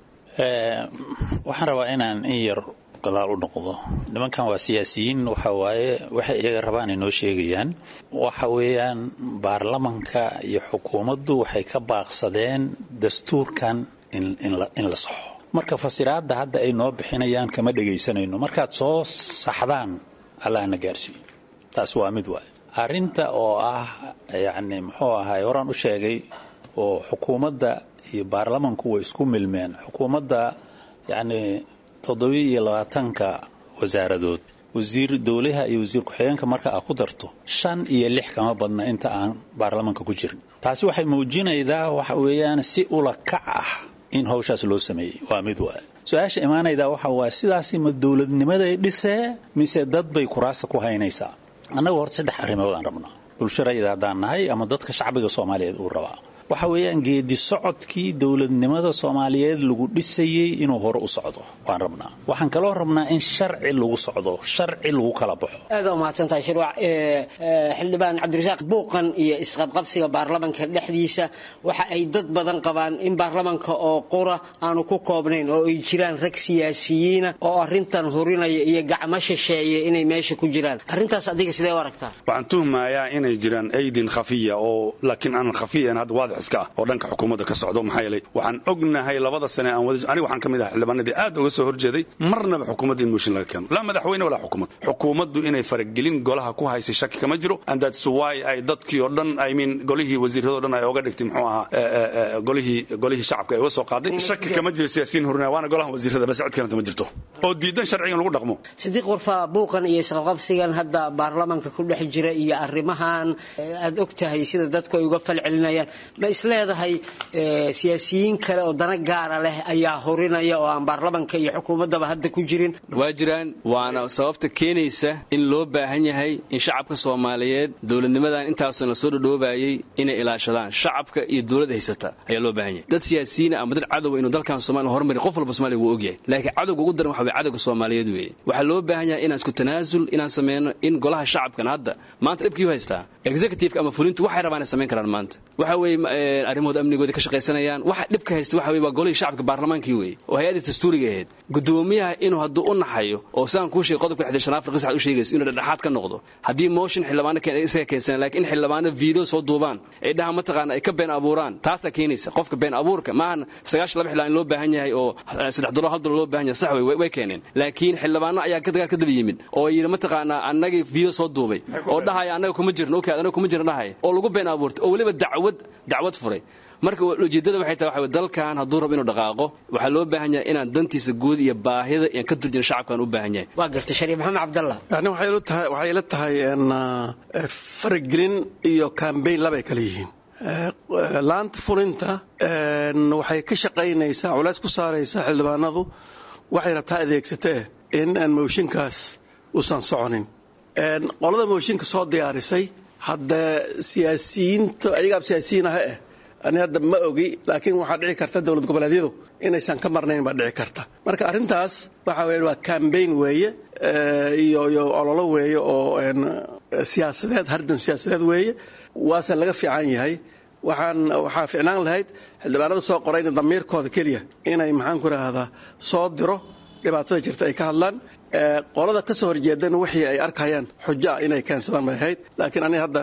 waxaan rabaa inaan in yar gadaal u noqdo nimankan waa siyaasiyiin waxa waaye waxay iyaga rabaan inoo sheegayaan waxa weeyaan baarlamanka iyo xukuumaddu waxay ka baaqsadeen dastuurkan in la saxo marka fasiraadda hadda ay noo bixinayaan kama dhegaysanayno markaad soo saxdaan allahna gaarsiiyo taas waa mid waay arrinta oo ah yacni muxuu ahaay horaan u sheegay oo xukuumadda iyo baarlamanku way isku milmeen xukuumadda yacni toddobiyo iyo labaatanka wasaaradood wasiir dowlaha iyo wasiir ku-xigeenka marka aad ku darto shan iyo lix kama badna inta aan baarlamanka ku jirin taasi waxay muujinaydaa waxa weeyaan si ula kac ah in hawshaas loo sameeyey waa mid waay su-aasha imaanaydaa waxa waaye sidaasi ma dowladnimaday dhisee mise dad bay kuraasta ku haynaysaa annagu horta saddex arrimood aan rabnaa bulsho rayida haddaan nahay ama dadka shacbiga soomaaliyeed uu rabaa waxa weeyaan geedi socodkii dowladnimada soomaaliyeed lagu dhisayey inuu hore u socdo waan rabnaa waxaan kaloo rabnaa in sharci lagu socdo sharci lagu kala baxo aada umahadsantahay shirwac xildhibaan cabdirasaaq buuqan iyo isqabqabsiga baarlamanka dhexdiisa waxa ay dad badan qabaan in baarlamanka oo qura aanu ku koobnayn oo ay jiraan rag siyaasiyiina oo arintan hurinaya iyo gacmo shisheeye inay meesha ku jiraan arrintaas adiga sidee u aragtaa waxaan tuhmayaa inay jiraan aydin khafiya oo laakiin aanan khafiyan hadda waadix iska ah oo dhanka xukuumadda ka socdo maxaa yeelay waxaan ognahay labada sane aan wada aniga waxaan ka mid ahay xildhibaanadii aad uga soo horjeeday marnaba xukuumadda in mooshin laga keeno laa madaxweyne walaa xukuumad xukuumaddu inay faragelin golaha ku haysay shaki kama jiro and that's why ay dadkii oo dhan i mean golihii wasiiradoo dhan ay oga dhigtay muxuu ahaa golihii golihii shacabka ay uga soo qaaday shaki kama jiro siyaasiyiin horinaya waana golaha wasiirada bas cid kalenta ma jirto oo diidan sharcigan lagu dhaqmo sidiiq warfaa buuqan iyo isqabqabsigan hadda baarlamaanka ku dhex jira iyo arrimahan aad og tahay sida dadku ay uga falcelinayaan ma isleedahay siyaasiyiin kale oo dana gaara leh ayaa horinaya oo aan baarlamanka iyo xukuumaddaba hadda ku jirin waa jiraan waana sababta keenaysa in loo baahan yahay in shacabka soomaaliyeed dowladnimadan intaasan la soo dhodhoobayay inay ilaashadaan shacabka iyo dowlad haysata ayaa loo baahan yahay dad siyaasiyiina ama dad cadowa inuu dalkan somalia hormari qof walba somalia wuu ogyahay laakiin cadowga ugu daran waxa way cadowga soomaaliyeed weeye waxaa loo baahan yahay inaan isku tanaasul inaan sameyno in golaha shacabkan hadda maanta dhibkii u haystaa executive ama fulintu waxay rabaan inay samayn karaan maanta waxa weeye arrimahooda amnigooda ka shaqaysanayaan waxa dhibka haysta waxa weye waa golihii shacabka baarlamaankii weeye oo hay-addii dastuuriga ahayd gudoomiyaha inuu hadduu u naxayo oo sidaan kuu sheegay qodobka lixdan shan afrika sax u sheegayso inuu dhexdhexaad ka noqdo haddii motion xildhibaano isaga keensana laakiin in xildhibaano video soo duubaan ay dhaha mataqaana ay ka been abuuraan taasaa keenaysa qofka been abuurka maahan sagaashan laba xildhibaan in loo baahan yahay oo saddex dollar hal dollar loo baahan yahay sax wey way keeneen laakiin xildhibaano ayaa ka dagaal ka daba yimid oo yidhi mataqaanaa annagii video soo duubay oo dhahaya annaga kuma jirin okay annaga kuma jirin dhahaya oo lagu been abuurtay oo weliba dacwad dacwad furay marka ujeeddada waxay tahay waxa dalkan hadduu rabo inuu dhaqaaqo waxaa loo baahan yahay inaan dantiisa guud iyo baahida iyaan ka turjina shacabkaan u baahan yahay waa gartay shariif maxamed cabdallah yani waxay ila tahay faragelin iyo kambayn labay kale yihiin laanta fulinta waxay ka shaqaynaysaa culays ku saaraysaa xildhibaanadu waxay rabtaa adeegsatee in aan mooshinkaas uusan soconin qolada mooshinka soo diyaarisay hadda siyaasiyiinta ayagaa siyaasiyiin ah eh ani hadda ma ogi laakiin waxaa dhici karta dowlad goboleedyadu inaysan ka marnayn baa dhici karta marka arrintaas waxa weye waa cambayn weeye iyo iyo ololo weeye oo siyaasadeed hardan siyaasadeed weeye waase laga fiican yahay waxaan waxaa ficnaan lahayd xildhibaanada soo qorayna damiirkooda keliya inay maxaan ku idhaahdaa soo diro dhibaatada jirta ay ka hadlaan qolada ka soo horjeedana wixii ay arkayaan xujo ah inay keensadaan bay ahayd laakiin aniga hadda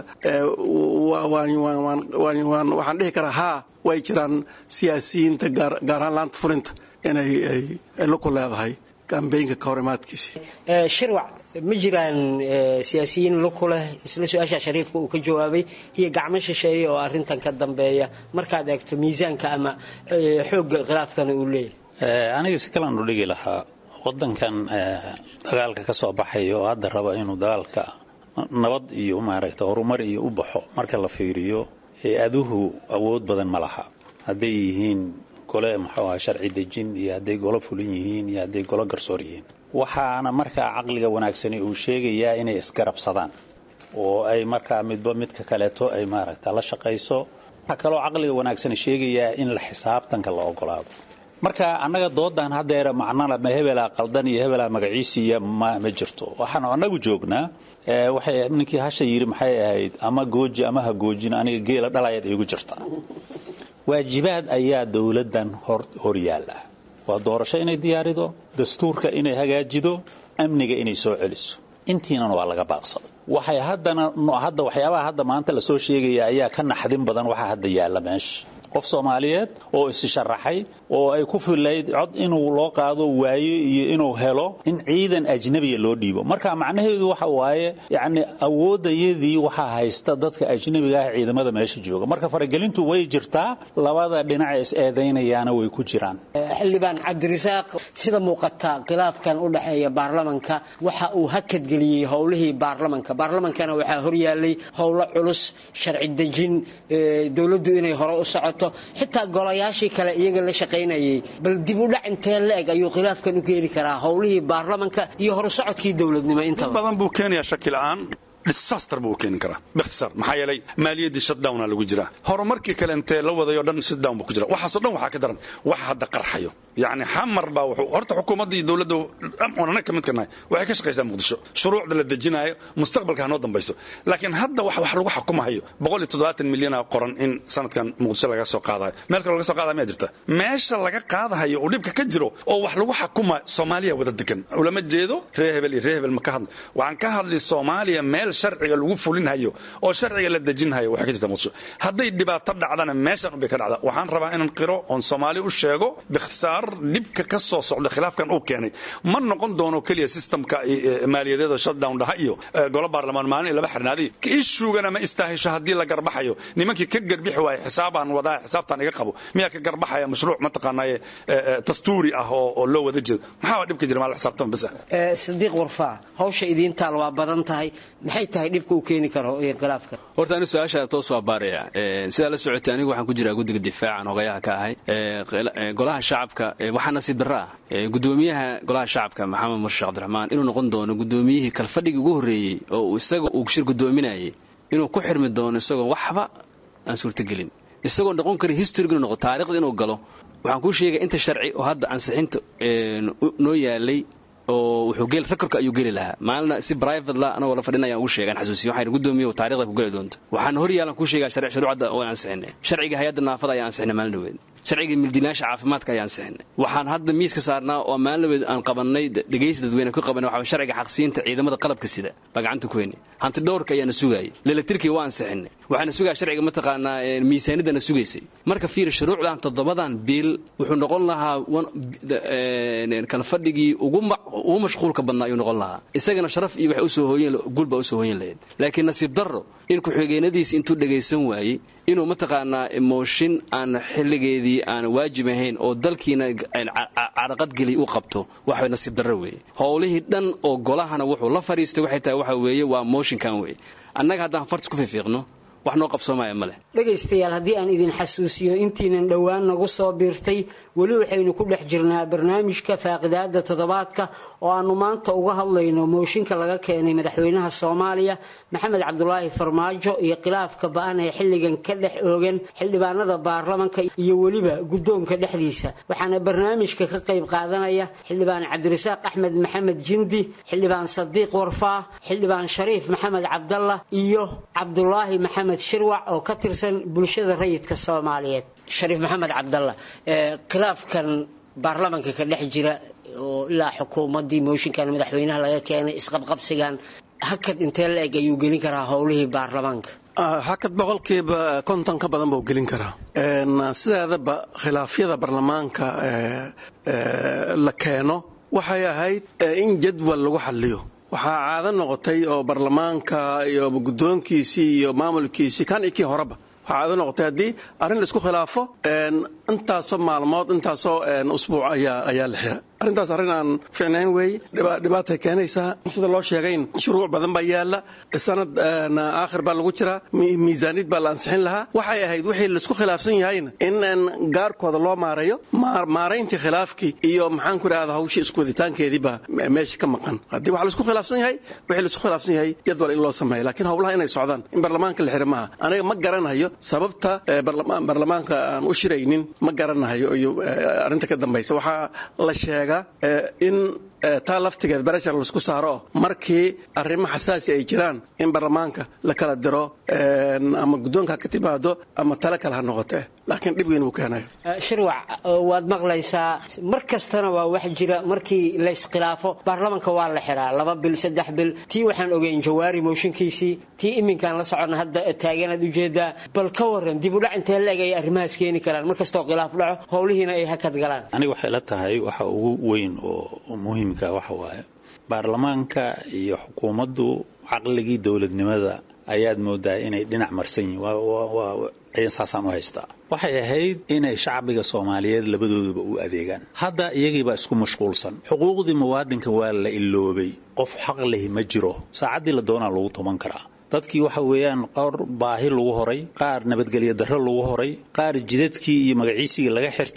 waxaan dhihi karaa haa way jiraan siyaasiyiinta gaar ahaan laanta fulinta inay luku leedahay kambeynka ka hor imaadkiisii shirwac ma jiraan siyaasiyiin luku leh isla su-aasha shariifka uu ka jawaabay iyo gacmo shisheeye oo arrintan ka dambeeya markaad eegto miisaanka ama xoogga khilaafkana uu leeyahay aniga si kalan u dhigi lahaa wadankan dagaalka ka soo baxaya oo hadda raba inuu dagaalka nabad iyo maaragta horumar iyo u baxo marka la fiiriyo hay-aduhu awood badan ma laha hadday yihiin gole muxuu aha sharci dejin iyo hadday golo fulin yihiin iyo hadday golo garsoor yihiin waxaana markaa caqliga wanaagsani uu sheegayaa inay isgarabsadaan oo ay markaa midba midka kaleeto ay maaragta la shaqayso waxaa kaloo caqliga wanaagsani sheegayaa in la xisaabtanka la ogolaado marka annaga doodan haddeer macnala ma hebelaa qaldan iyo hebelaa magaciisiiya ma ma jirto waxaanu annagu joognaa waxay ninkii hasha yidhi maxay ahayd ama gooji ama ha goojin aniga geela dhalayaad iigu jirta waajibaad ayaa dowladdan hor yaalla waa doorasho inay diyaarido dastuurka inay hagaajido amniga inay soo celiso intiinan waa laga baaqsaday waxay haddana hadda waxyaabaha hadda maanta lasoo sheegaya ayaa ka naxdin badan waxaa hadda yaalla meesha qof soomaaliyeed oo isi sharaxay oo ay ku filayd cod inuu loo qaado waayo iyo inuu helo in ciidan ajnabiya loo dhiibo marka macnaheedu waxa waaye yacni awoodayadii waxaa haysta dadka ajnabiga ah ciidamada meesha jooga marka faragelintu way jirtaa labada dhinac is eedaynayaana way ku jiraan xildhibaan cabdirasaaq sida muuqata khilaafkan u dhexeeya baarlamanka waxa uu hakadgeliyey howlihii baarlamanka baarlamankana waxaa horyaalay howlo culus sharci dejin dowladdu inay hore u socoto xitaa golayaashii kale iyaga la shaqaynayay bal dib u dhac intee la-eg ayuu khilaafkan u keeni karaa howlihii baarlamanka iyo horusocodkii dowladnimo intaba badan buu keenayaa shaki la'aan disaster buu keeni karaa bikhtisaar maxaa yeelay maaliyaddii shutdowna lagu jiraa horumarkii kale intee la wadayo dhan shutdown buu ku jira waxaasoo dhan waxaa ka daran waxa hadda qarxayo yacni xamar baa wuxuu horta xukuumadda iyo dowladda oon annaga ka mid ka nahay waxay ka shaqaysaa muqdisho shuruucda la dejinaayo mustaqbalka hanoo dambayso laakiin hadda wax wax lagu xukumahayo boqol iyo toddobaatan milyana qoran in sanadkan muqdisho laga soo qaadayo meel kale laga soo qaadaya miyaa jirta meesha laga qaadahayo uu dhibka ka jiro oo wax lagu xukuma soomaaliya wada degan ulama jeedo reer hebel iyo reer hebel ma ka hadla waxaan ka hadlay soomaaliya meel sharciga lagu fulinhayo oo sharciga la dejinhayo waxay ka jirta muqdisho hadday dhibaato dhacdana meeshan unbay ka dhacda waxaan rabaa inaan qiro oon soomaali u sheego bikhtisaar dhibka ka soo socda khilaafkan uu keenay ma noqon doono keliya systemka maaliyadeeda shutdown dhaha iyo golo baarlamaan maalin laba xirnaaday ishugana ma istaahisho haddii la garbaxayo nimankii ka garbixi waaya xisaabaan wadaa xisaabtaan iga qabo miyaa ka garbaxaya mashruuc mataqaanaaye dastuuri ah oo loo wada jeedo maxaa dhibka jira maa la xisaabtama bas sadiiq warfaa hawsha idiintaal waa badan tahay maxay tahay dhibka uu keeni karo khilaafka horta anigu su-aasha toos waa baaraya sidaa la socotay anigu waxaan ku jiraa guddiga difaacan hogayaha ka ahay golaha shacabka waxaa nasiib darra ah gudoomiyaha golaha shacabka maxamed murshe cabdiraxmaan inuu noqon doono gudoomiyihii kalfadhigii ugu horreeyey oo isaga uu shir gudoominayay inuu ku xirmi doono isagoo waxba aan suurtagelin isagoo noqon kara historyg inuu noqo taarikhda inuu galo waxaan kuu sheegaya inta sharci oo hadda ansixinta noo yaalay oo wuxuu gel rekorka ayuu geli lahaa maalina si private la anagoo la fadhinayaan ugu sheegaan xasuusiyo waxayna gudoomiye taarikhda ku geli doonto waxaana hor yaalan kuu sheegaa sharci shuruucda oo ansixinay sharciga hay-adda naafada ayaan ansixinay maalin dhaweed sharciga mildiinaasha caafimaadka ayaan ansixinay waxaan hadda miiska saarnaa oo maalin dhaweed aan qabanay dhegaysi dadweyne ku qabanay waxaa sharciga xaqsiinta ciidamada qalabka sida baa gacanta ku heynay hanti dhowrka ayaana sugaayay leelektirkii waa ansixinay waxaana sugaya sharciga mataqaanaa miisaanidana sugaysay marka fiiri shuruucdan toddobadan biil wuxuu noqon lahaa kalfadhigii ugu mashquulka badnaa ayuu noqon lahaa isagana sharaf iyo wax usoo hooyen guulba usoo hooyen lahayd laakiin nasiib darro in ku-xigeenadiisi intuu dhagaysan waayey inuu mataqaanaa mooshin aan xilligeedii aan waajib ahayn oo dalkiina caraqadgeliy u qabto waxay nasiib darro weeye howlihii dhan oo golahana wuxuu la fadhiistay waxay tahay waxa weeye waa mooshinkan weeye annaga haddaan fartis ku fiifiiqno wax noo qabsoomaya ma leh dhegaystayaal haddii aan idin xasuusiyo intiinan dhowaan nagu soo biirtay weli waxaynu ku dhex jirnaa barnaamijka faaqidaada toddobaadka oo aanu maanta uga hadlayno mooshinka laga keenay madaxweynaha soomaaliya maxamed cabdulaahi farmaajo iyo khilaafka ba-an ee xilligan ka dhex oogan xildhibaanada baarlamanka iyo weliba guddoonka dhexdiisa waxaana barnaamijka ka qayb qaadanaya xildhibaan cabdirasaaq axmed maxamed jindi xildhibaan sadiiq warfaa xildhibaan shariif maxamed cabdalla iyo cabdulaahi maxamed shirwac oo ka tirsan bulshada rayidka soomaaliyeed shariif maxamed cabdalla khilaafkan baarlamanka ka dhex jira oo ilaa xukuumaddii mooshinkan madaxweynaha laga keenay isqabqabsigan hakad intee la eg ayuu gelin karaa howlihii baarlamaanka hakad boqolkiiba konton ka badan buu gelin karaa sideedaba khilaafyada baarlamaanka la keeno waxay ahayd in jadwal lagu xaliyo waxaa caado noqotay oo baarlamaanka iyo guddoonkiisii iyo maamulkiisii kan iyo kii horeba waxaa caado noqotay haddii arrin laisku khilaafo intaasoo maalmood intaasoo usbuuc ayaa la xira arrintaas arrin aan ficnayn weeye dhibaatay keenaysaa sida loo sheegayn shuruuc badan baa yaala sanad aakhir baa lagu jiraa miisaaniyad baa la ansixin lahaa waxay ahayd wixii laisku khilaafsan yahayna in gaarkooda loo maareeyo maarayntii khilaafkii iyo maxaan ku idhahda hawshii iskuwaditaankeedii baa meesha ka maqan haddii waxa laisku khilaafsan yahay wixii laisku khilaafsan yahay jadwal in loo sameeyo laakiin howlaha inay socdaan in baarlamaanka la xira maaha aniga ma garanayo sababta baarlamaanka aan u shiraynin ma garanayo iyo arrinta ka dambaysa waxaa la sheega in taa laftigeed bareshar laisku saaro oo markii arrimo xasaasi ay jiraan in baarlamaanka la kala diro ama guddoonka ha ka timaado ama tale kale ha noqotee laakiin dhib weyn wuu keenayo shirwac waad maqlaysaa mar kastana waa wax jira markii layskhilaafo baarlamanka waa la xiraa laba bil saddex bil tii waxaan ogeyn jawaari mooshinkiisii tii iminkaan la soconna hadda taaganaad ujeedaa bal ka waran dib udhac intee la eg ay arrimahaas keeni karaan mar kastoo khilaaf dhaco howlihiina ay hakad galaan aniga waxay la tahay waxa ugu weyn oo muhiimka waxa waaye baarlamaanka iyo xukuumaddu caqligii dowladnimada ayaad moodaa inay dhinac marsan yihiin saasaan u haystaa waxay ahayd inay shacbiga soomaaliyeed labadooduba u adeegaan hadda iyagiibaa isku mashquulsan xuquuqdii muwaadinka waa la iloobay qof xaq lehi ma jiro saacaddii la doonaa lagu tuman karaa dadkii waxa weeyaan qaar baahi lagu horay qaar nabadgelyo darro lagu horay qaar jidadkii iyo magaciisigii laga xirtay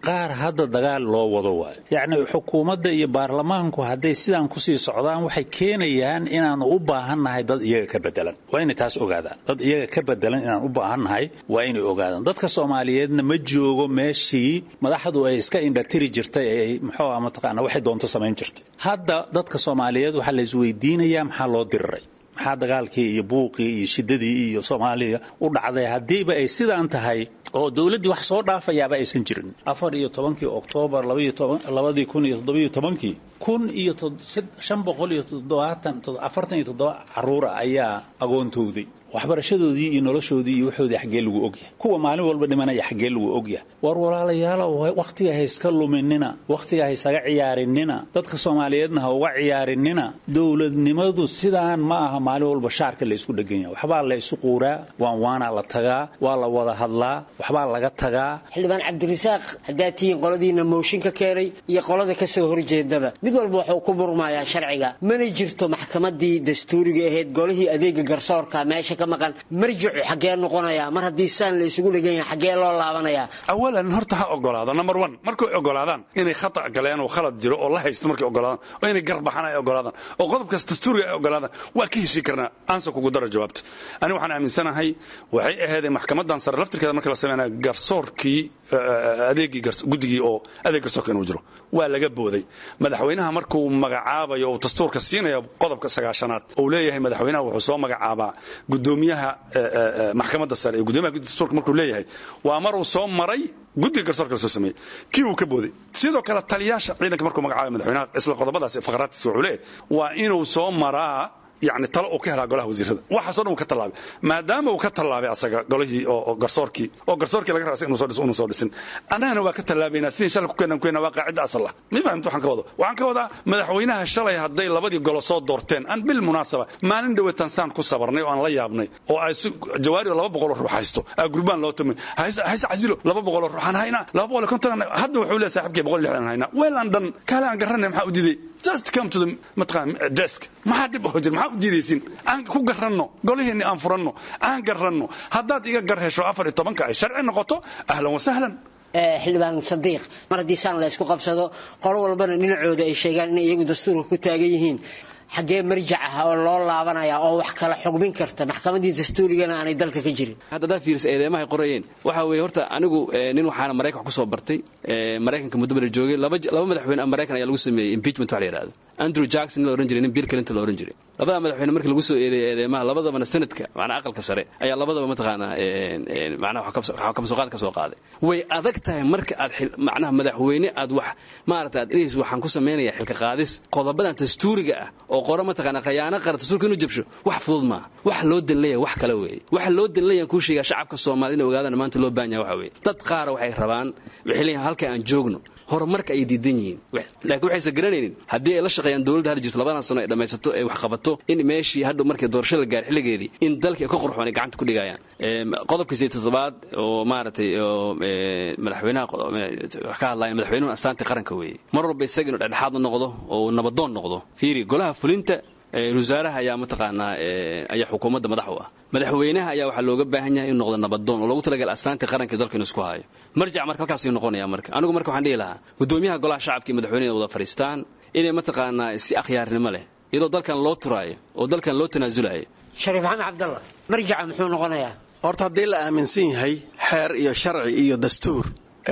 qaar hadda dagaal loo wado waayo yacni xukuumadda iyo baarlamaanku hadday sidaan kusii socdaan waxay keenayaan inaanu u baahannahay dad iyaga ka bedelan waa inay taas ogaadaan dad iyaga ka bedelan inaan u baahannahay waa inay ogaadaan dadka soomaaliyeedna ma joogo meeshii madaxdu ay iska indhatiri jirtay ee muxuu ah mataqaana waxay doonto samayn jirtay hadda dadka soomaaliyeed waxaa la isweydiinayaa maxaa loo diriray maxaa dagaalkii iyo buuqii iyo shidadii iyo soomaaliya u dhacday haddiiba ay sidaan tahay oo dowladdii wax soo dhaafayaaba aysan jirin afar iyo tobankii oktoobar labadii kun iyo toddobiyo tobankii kun iyo shan boqol iyo toddobaatan afartan iyo toddoba caruura ayaa agoontowday waxbarashadoodii iyo noloshoodii iyo waxoodii xaggee lagu ogyahay kuwa maalin walba dhimanaya xaggee lagu ogyahay war walaalayaalow wakhtiga ha iska luminina wakhtiga ha isaga ciyaarinina dadka soomaaliyeedna ha uga ciyaarinina dowladnimadu sidaan ma aha maalin walba shaarka la isku dhegan yahay waxbaa la isu quuraa waan waanaa la tagaa waa la wada hadlaa waxbaa laga tagaa xildhibaan cabdirasaaq haddaad tihiin qoladiina mooshin ka keenay iyo qolada ka soo horjeedaba mid walba wuxuu ku burmayaa sharciga mana jirto maxkamadii dastuuriga ahayd golihii adeega garsoorka meesha ka maqan marjicu xaggee noqonayaa mar haddii saan la isugu dhegan yahay xaggee loo laabanayaa awalan horta ha ogolaada number one markay ogolaadaan inay khata galeen oo khalad jiro oo la haysto markay ogolaadaan oo inay garbaxaan ay ogolaadaan oo qodobkaas dastuuriga ay ogolaadaan waa ka heshii karnaa aansa kugu dara jawaabta aniga waxaan aaminsanahay waxay ahaydee maxkamadan sare laftirkeeda marka la sameynaya garsoorkii adeegii guddigii oo adeeg garsoorka inuu jiro waa laga booday madaxweynaha markuu magacaabayo uu dastuurka siinaya qodobka sagaashanaad uu leeyahay madaxweynaha wuxuu soo magacaabaa gudoomiyaha maxkamadda sare iyo gudoomiyaha guddiga dastuurka markuu leeyahay waa maruu soo maray guddiga garsoorka la soo sameeyey kii uu ka booday sidoo kale taliyaasha ciidanka markuu magacaabay madaxweynaha isla qodobadaas faqraadkiisa wuxuu leeyahay waa inuu soo maraa yani talo uu ka helaa golaha wasiirada waxaasoo dhan uu ka tallaabay maadaama uu ka tallaabay asaga golihii oo garsoorkii oo garsoorkii laga raasay inuu soo dhiso inuu soo dhisin annagana waa ka tallaabaynaa sidii shalay ku keenan keenna waa qaacidda asal ah ma fahamta waxaan ka wado waxaan ka wadaa madaxweynaha shalay hadday labadii golo soo doorteen aan bil munaasaba maalin dhawe tansaan ku sabarnay oo aan la yaabnay oo ay jawaari oo laba boqoloo ruux haysto aa gurbaan loo tumay hayse casilo laba boqoloo ruux aan haynaa laba boqol iyo konton hadda wuxuu leeyahay saaxibkii boqol iyo lixdan haynaa weel aan dhan kaale aan garanay maxaa u diiday just come to the mataqaan desk maxaa dhib oo jir maxaa u diidaysin aan ku garanno golihiinni aan furanno aan garanno haddaad iga gar hesho afar iyo tobanka ay sharci noqoto ahlan wasahlan xildhibaan sadiiq mar haddii saan la ysku qabsado qolo walbana dhinacooda ay sheegaan inay iyagu dastuurka ku taagan yihiin xaggee marjac ah oo loo laabanaya oo wax kala xugmin karta maxkamadii dastuurigana aanay dalka ka jirin hadda haddaad fiirisa eedeymahay qorayeen waxa weeye horta anigu nin waxaana maraykan wax ku soo bartay maraykanka muddo bala joogay laba madaxweyne maraykan ayaa lagu sameeyey impeachment wax la yidhahdo andrew jackson nin la ohan jiray nin bill clinton la ohan jiray labada madaxweyne markii lagu soo eedeeyay eedeymaha labadabana sanadka macnaa aqalka sare ayaa labadaba mataqaanaa macnaha waxa kamasuqaad ka soo qaaday way adag tahay marka aad macnaha madaxweyne aad wax maarata aad inays waxaan ku samaynaya xilka qaadis qodobadan dastuuriga ah oo qora mataqaanaa khayaano qara dastuurka inuu jabsho wax fudud maaha wax loo danleeyahay wax kale weeye waxa loo danleeyahan kuu sheegaa shacabka soomaalida inay ogaadaan maanta loo baahan yahay waxa weeye dad qaara waxay rabaan waxay leeyihin halka aan joogno horumarka ay diidan yihiin laakiin waxaysan garanaynin haddii ay la shaqeeyaan dowladda hadda jirto labadan sano ay dhammaysato ay wax qabato in meeshii hadhow markii doorasho la gaar xilligeedii in dalkii ka qorxoon ay gacanta ku dhigayaan qodobkii sideed toddobaad oo maaragtay oo madaxweynaha wax ka hadlaya madaxweynuhu astaantii qaranka weeye mar walba isaga inuu dhexdhexaad u noqdo oo nabadoon noqdo fiiri golaha fulinta wasaaraha ayaa mataqaanaa ayaa xukuumadda madax u ah madaxweynaha ayaa waxaa looga baahan yahay inuu noqdo nabadoon oo loogu talagal astaantii qaranka dalka inuu isku hayo marjac marka halkaasuu noqonaya marka anigu marka waxaan dhihi lahaa gudoomiyaha golaha shacabka iyo madaxweynaha wada fadhiistaan inay mataqaanaa si akhyaarnimo leh iyadoo dalkan loo turaayo oo dalkan loo tanaasulayo shariif maxamed cabdalla marjaca muxuu noqonayaa horta haddii la aaminsan yahay xeer iyo sharci iyo dastuur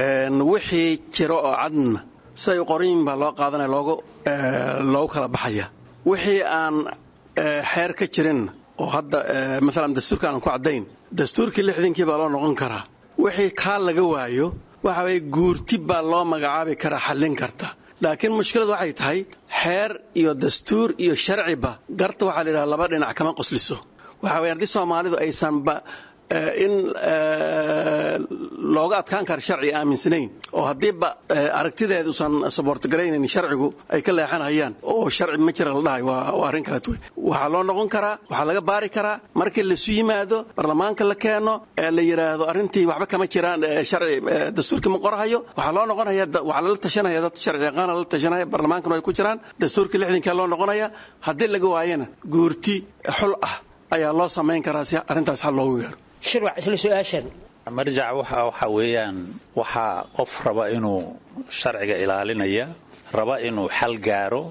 wixii jiro oo cadna siday u qoran yihin baa loo qaadanaya loogu loogu kala baxaya wixii aan xeer ka jirin oo hadda maalan dastuurka aanan ku caddayn dastuurkii lixdankii baa loo noqon karaa wixii kaa laga waayo waxa weye guurti baa loo magacaabi karaa xallin karta laakiin mushkiladu waxay tahay xeer iyo dastuur iyo sharciba garta waxaa la yidhaha laba dhinac kama qosliso waxa weye haddii soomaalidu aysanba in looga adkaan karo sharci aaminsanayn oo haddiiba aragtideed usan saboortgaraynayn sharcigu ay ka leexanayaan oo sharci ma jira la dhahay waa arrin kaleet wey waxaa loo noqon karaa waxaa laga baari karaa markii laisu yimaado baarlamaanka la keeno ee la yidhaahdo arrintii waxba kama jiraan sharci dastuurkii ma qorahayo waxaa loo noqonaya waxaa lala tashanaya dad sharci yaqaana lala tashanaya baarlamaankana ay ku jiraan dastuurkii lixdankaa loo noqonaya haddii laga waayana guurti xul ah ayaa loo samayn karaa si arrintaas xal loogu gaaro shirwac isla su-aashan marjac waxa waxa weeyaan waxaa qof raba inuu sharciga ilaalinaya raba inuu xal gaaro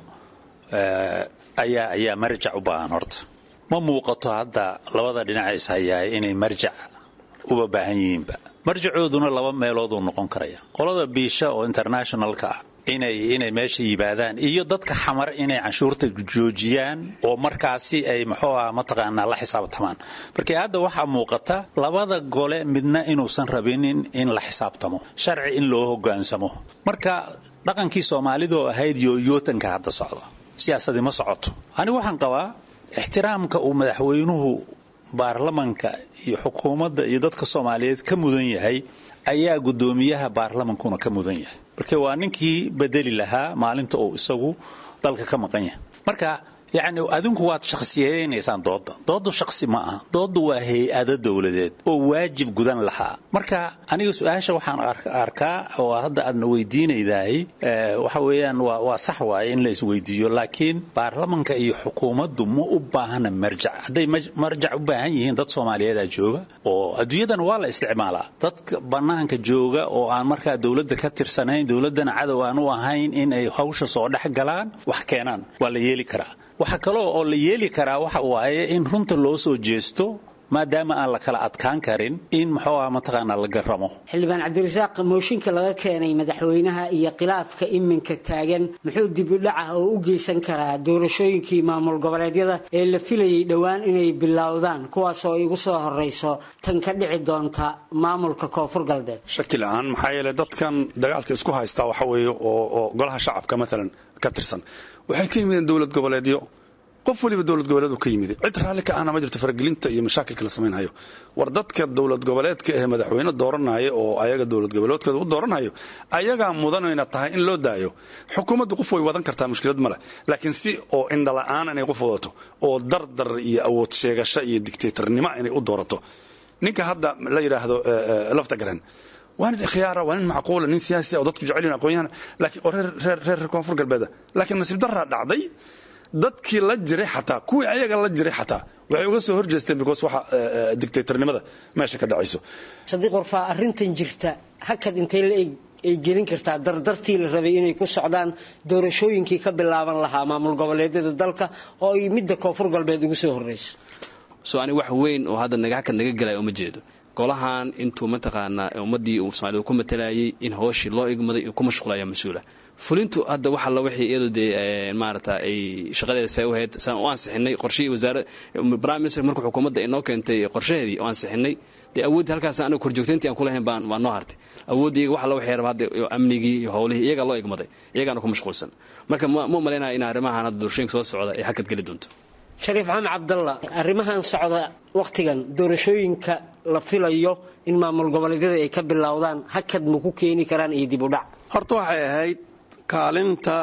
ayaa ayaa marjac u baahan horta ma muuqato hadda labada dhinaca ishayaay inay marjac uba baahan yihiinba marjacooduna laba meelooduu noqon karaya qolada biisha oo internationalka ah inay inay meesha yimaadaan iyo dadka xamar inay canshuurta joojiyaan oo markaasi ay muxuu ah mataqaanaa la xisaabtamaan markii hadda waxaa muuqata labada gole midna inuusan rabinin in la xisaabtamo sharci in loo hogaansamo marka dhaqankii soomaalidoo ahayd yooyootanka hadda socda siyaasadii ma socoto anigu waxaan qabaa ixtiraamka uu madaxweynuhu baarlamanka iyo xukuumadda iyo dadka soomaaliyeed ka mudan yahay ayaa guddoomiyaha baarlamankuna ka mudan yahay marka waa ninkii bedeli lahaa maalinta uu isagu dalka ka maqan yahay marka yacni adinku waad shakhsiyeynaysaan doodda dooddu shakhsi ma aha dooddu waa hay-ado dowladeed oo waajib gudan lahaa marka aniga su-aasha waxaan arkaa oo hadda aadna weydiinaydahay waxa weeyaan waa waa sax waaye in la isweydiiyo laakiin baarlamanka iyo xukuumaddu ma u baahna marjac hadday marjac u baahan yihiin dad soomaaliyeedaa jooga oo adduunyadan waa la isticmaalaa dadka bannaanka jooga oo aan markaa dowladda ka tirsanayn dowladdana cadow aan u ahayn in ay hawsha soo dhex galaan wax keenaan waa la yeeli karaa waxaa kaloo oo la yeeli karaa waxa waaye in runta loo soo jeesto maadaama aan la kala adkaan karin in muxuu ah mataqaanaa la garamo xildhibaan cabdirasaaq mooshinka laga keenay madaxweynaha iyo khilaafka iminka taagan muxuu dibudhaca oo u geysan karaa doorashooyinkii maamul goboleedyada ee la filayay dhowaan inay bilowdaan kuwaas oo igu soo horeyso tan ka dhici doonta maamulka koonfur galbeed shaki la-aan maxaa yeelay dadkan dagaalka isku haystaa waxa weeye oo oo golaha shacabka maalan ka tirsan waxay ka yimideen dowlad goboleedyo qof waliba dowlad goboleed ka yimid cid raalli ka ahna ma jirto faragelinta iyo mashaakilka la samaynhayo war dadka dowlad goboleedka ee madaxweyne dooranaya oo ayaga dowlad goboleedkooda u dooranhayo ayagaa mudanayna tahay in loo daayo xukuumaddu qof way wadan kartaa mushkilad male laakiin si oo indhala-aan inay qof wadato oo dardar iyo awood sheegasho iyo dictatornimo inay u doorato ninka hadda la yidhaahdo lafta garan waa nin khiyaara waa nin macquula nin siyaasi oo dadku jecel yihin aqoon-yahan laakiin oo reer reer reer koonfur galbeeda laakiin nasiib daraa dhacday dadkii la jiray xataa kuwii ayaga la jiray xataa waxay uga soo horjeesteen because waxa dictatornimada meesha ka dhacayso sadiiq warfaa arrintan jirta hakad intay la eg ay gelin kartaa dardartii la rabay inay ku socdaan doorashooyinkii ka bilaaban lahaa maamul goboleedyada dalka oo ay midda koonfur galbeed ugu soo horreyso so ani wax weyn oo hadda naga hakad naga gelaya uma jeedo golahan intuu mataqaanaa ummadii uu soomaalida ku matalayay in hooshii loo igmaday ku mashquulaya mas-uula fulintu hadda wax alla wixii iyadu dee maarata ay shaqadeeda say u hayd saan u ansixinay qorshihii wasaare prime minister markuu xukuumadda inoo keentay qorshaheedii oo ansixinay dee awooddii halkaas aniga korjoogtayntii aan kulahayn baan waa noo hartay awooddii iyaga wax alla waxay raba hadda amnigii iyo howlihii iyagaa loo igmaday iyagaana ku mashquulsan marka ma umalaynaya in arrimahan hadda doorashooyinka soo socda ay hakad geli doonto shariif maxamed cabdalla arrimahan socda wakhtigan doorashooyinka la filayo in maamul goboleedyada ay ka bilowdaan hakad ma ku keeni karaan iyo dib u dhac horta waxay ahayd kaalinta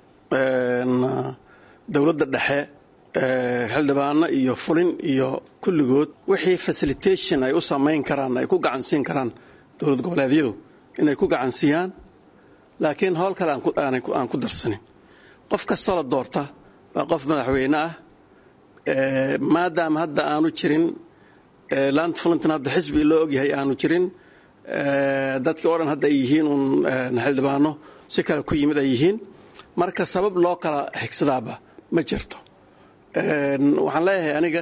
dowladda dhexe xildhibaano iyo fulin iyo kulligood wixii facilitation ay u samayn karaan ay ku gacansiin karaan dowlad goboleedyadu inay ku gacansiiyaan laakiin howl kale aan ku darsanin qof kastoo la doorta waa qof madaxweyne ah maadaama hadda aanu jirin land fulintan hadda xisbi loo ogyahay aanu jirin dadkii oo dhan hadda ay yihiin uun xildhibaano si kale ku yimid ay yihiin marka sabab loo kala xigsadaaba ma jirto waxaan leeyahay aniga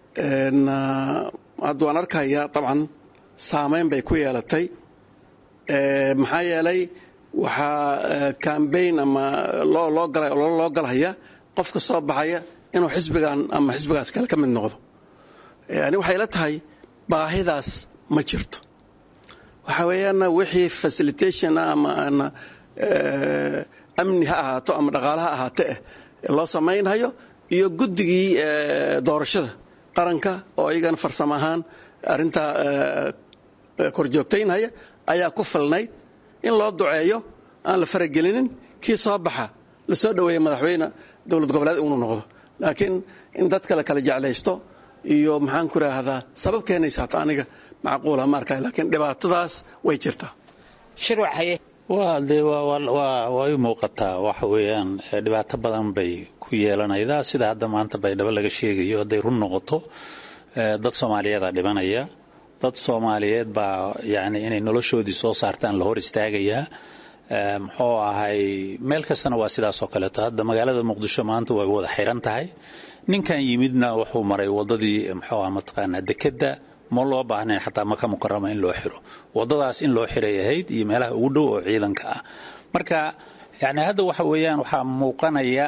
hadda waan arkayaa dabcan saameyn bay ku yeelatay maxaa yeelay waxaa cambaign ama loo galhaya qofka soo baxaya inuu xisbigan ama xisbigaas kale ka mid noqdo ani waxay la tahay baahidaas ma jirto waxa weeyaan wixii facilitation ama amni ha ahaato ama dhaqaale ha ahaate eh loo samaynhayo iyo guddigii doorashada qaranka oo iyagana farsamo ahaan arrintaa korjoogtaynhaya ayaa ku filnayd in loo duceeyo aan la faragelinin kii soo baxa la soo dhoweeya madaxweyne dowlad goboleed inuu noqdo laakiin in dadka la kala jeclaysto iyo maxaan ku raahdaa sabab keenaysa hata aniga macquula ma arkay laakiin dhibaatadaas way jirtaa waa dee way muuqataa waxa weeyaan dhibaato badan bay ku yeelanaydaa sida hadda maanta baydhabo laga sheegayo hadday run noqoto dad soomaaliyeeda dhibanaya dad soomaaliyeed baa yani inay noloshoodii soo saartaan la hor istaagayaa muxuu ahay meel kastana waa sidaas oo kaleeto hadda magaalada muqdisho maanta way wada xiran tahay ninkan yimidna wuxuu maray wadadii muxuu ah mataqaanaa dekedda ma loo baahnayn xataa maka mukarama in loo xiro wadadaas in loo xiray ahayd iyo meelaha ugu dhow oo ciidanka ah marka yani hadda waxa weeyaan waxaa muuqanaya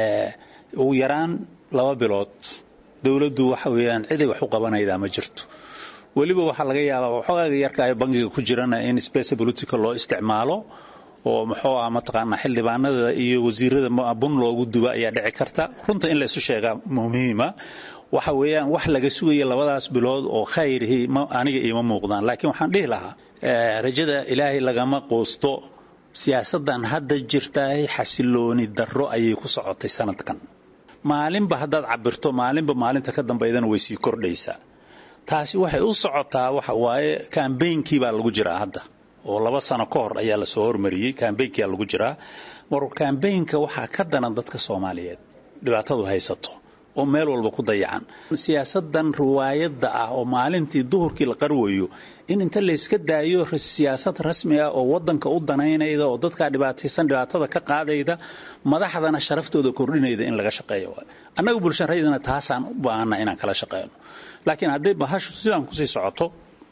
ugu yaraan laba bilood dowladdu waxa weeyaan ciday wax u qabanaydaa ma jirto weliba waxaa laga yaabaa waxoogaga yarka ay bangiga ku jirana in space political loo isticmaalo oo muxuu ah mataqaanaa xildhibaanada iyo wasiirada bun loogu duba ayaa dhici karta runta in la isu sheegaa muhiima waxa weeyaan wax laga sugaya labadaas bilood oo khayrihi aniga iima muuqdaan laakiin waxaan dhihi lahaa rajada ilaahay lagama quusto siyaasaddan hadda jirtaay xasilooni darro ayay ku socotay sanadkan maalinba haddaad cabirto maalinba maalinta ka dambaydana way sii kordhaysaa taasi waxay u socotaa waxa waaye kambeynkii baa lagu jiraa hadda oo laba sano ka hor ayaa lasoo hormariyey kambeynkia lagu jiraa mar kambeynka waxaa ka danan dadka soomaaliyeed dhibaatadu haysato oo meel walba ku dayacan siyaasadan riwaayadda ah oo maalintii duhurkii la qarwayo in inta layska daayo siyaasad rasmi ah oo wadanka u danaynayda oo dadkaa dhibaataysan dhibaatada ka qaadayda madaxdana sharaftooda kordhinayda in laga shaqeeyo annaga bulsharadana taasaan u baahana inaan kala shaqeyno laakiin hadday bahashu sidaan kusii socoto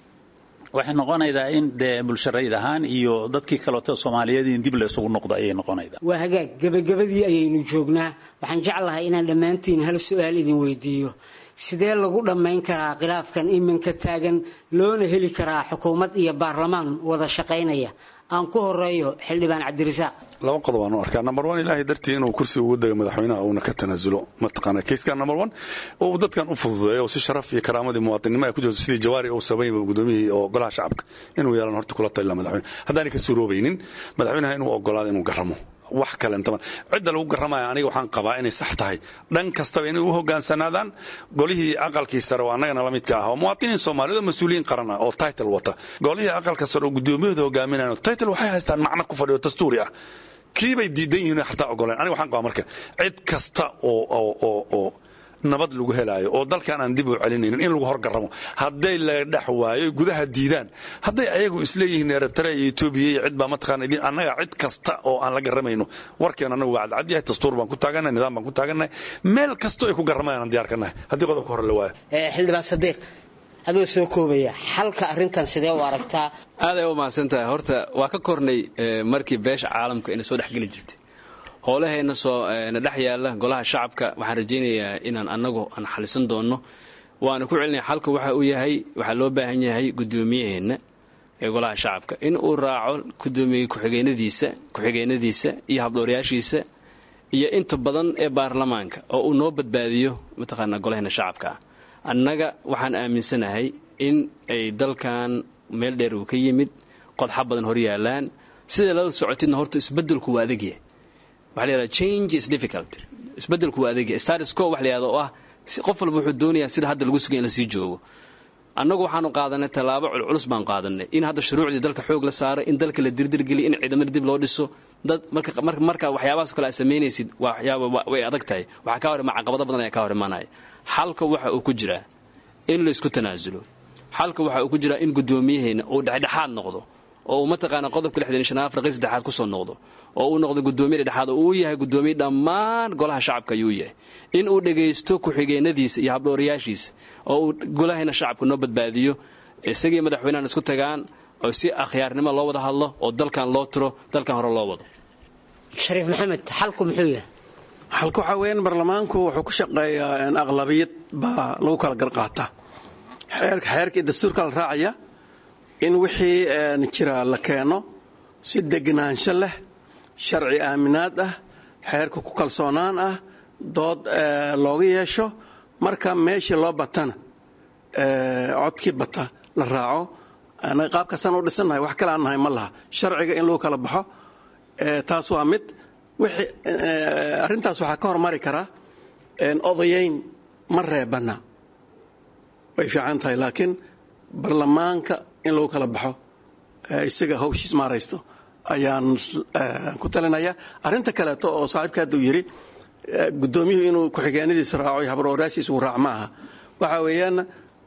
waxay noqonaydaa in dee bulsharayd ahaan iyo dadkii kaleeto soomaaliyeed in dib laysugu noqdo ayay noqonaydaa waa hagaag gebagabadii ayaynu joognaa waxaan jeclahay inaan dhammaantiin hal su-aal idin weydiiyo sidee lagu dhammayn karaa khilaafkan iminka taagan loona heli karaa xukuumad iyo baarlamaan wada shaqaynaya aan ku horeeyo xildhibaan cabdirasaaq laba qodob aan u arkaa number one ilaahay dartii inuu kursi ugu dago madaxweynaha uuna ka tanaasulo mataqaana keyskan number one uu dadkan u fududeeyo oo si sharaf iyo karaamadii muwaadinimo ay ku jirto sidii jawaari uu sabaynba gudoomiyihii oo golaha shacabka inuu yeelan horta kula talila madaxweyne haddaanay ka suuroobaynin madaxweynaha inuu ogolaado inuu garamo wax kalentama cidda lagu garamaya aniga waxaan qabaa inay sax tahay dhan kastaba inay u hogaansanaadaan golihii aqalkii sare oo annagana la midka ah oo muwaadiniin soomaaliyeed oo mas-uuliyiin qaran ah oo title wata golihii aqalka sare oo gudoomiyahooda hogaaminayan oo title waxay haystaan macno ku fadhiyo dastuuri ah kiibay diidan yihiin xataa ogoleen aniga waxaan qabaa marka cid kasta oo oo oo oo nabad lagu helaayo oo dalkan aan dib u celinaynin in lagu horgaramo hadday la dhex waayo gudaha diidaan hadday ayagu isleeyihiin eritrea iyo etoobiya iyo cid baa mataqaana annaga cid kasta oo aan la garamayno warkeen annagu waa cadcad yahay dastuur baan ku taagannahay nidaam baan ku taagannahay meel kasto ay ku garamayaan aan diyaar ka nahay haddii qodobka hore la waayo xildhibaan sadiiq adoo soo koobaya xalka arrintan sidee u aragtaa aaday u mahadsan tahay horta waa ka kornay markii beesha caalamka ina soo dhexgeli jirtay howlahayna soo na dhex yaalla golaha shacabka waxaan rajaynayaa inaan annagu aan xalisan doonno waana ku celinaya xalka waxa uu yahay waxaa loo baahan yahay gudoomiyaheenna ee golaha shacabka in uu raaco gudoomiye ku-xigeenadiisa ku-xigeenadiisa iyo habdhowrayaashiisa iyo inta badan ee baarlamaanka oo uu noo badbaadiyo mataqaanaa golaheena shacabka ah annaga waxaan aaminsanahay in ay dalkan meel dheer uu ka yimid qodxa badan hor yaalaan sida lala socotidna horta isbedelku waa adagyahay waxa la yidhahda change is difficult isbedelku waa adagyahay status quo wax la yidhahda oo ah qof walba wuxuu doonayaa sida hadda lagu sugay in la sii joogo annagu waxaanu qaadanay tallaabo culculus baan qaadanay in hadda shuruucdii dalka xoog la saaray in dalka la dirdirgeliy in ciidamada dib loo dhiso dad marka waxyaabahaas kale aad samaynaysid way adag tahay waxaa ka hor imaa caqabado badan ayaa ka hor imaanaya xalka waxa uu ku jiraa in la isku tanaasulo xalka waxa uu ku jiraa in gudoomiyaheenna uu dhexdhexaad noqdo oo uu mataqaana qodobka lixdan iyo shanaad farqii saddexaad kusoo noqdo oo uu noqdo gudoomiye dhexdhexaad oo uu yahay gudoomiye dhammaan golaha shacabka ayuu yahay in uu dhagaysto ku-xigeenadiisa iyo habdhowrayaashiisa oo uu golahayna shacabka noo badbaadiyo isagii madaxweynahan isku tagaan oo si akhyaarnimo loo wada hadlo oo dalkan loo tiro dalkan hore loo wado shariif maxamed xalku muxuu yahay xalka waxaa weeyaan baarlamaanku wuxuu ku shaqeeyaa aqlabiyad baa lagu kala garqaataa xeerka iyo dastuurka la raacaya in wixii jira la keeno si degnaansho leh sharci aaminaad ah xeerka ku kalsoonaan ah dood looga yeesho marka meeshii loo batana codkii bata la raaco anaga qaabkaasaan u dhisannahay wax kale aan nahay ma laha sharciga in lagu kala baxo taas waa mid arrintaas waxaa ka hormari karaa odayayn ma reebana way fiican tahay laakiin barlamaanka in lagu kala baxo isaga hawshiis maaraysto ayaan ku talinaya arrinta kaleeto oo saaxiibka hadda uu yidhi gudoomiyuhu inuu ku-xigeenadiisa raaco iyo habrooraashiisa uu raac ma aha waxa weeyaan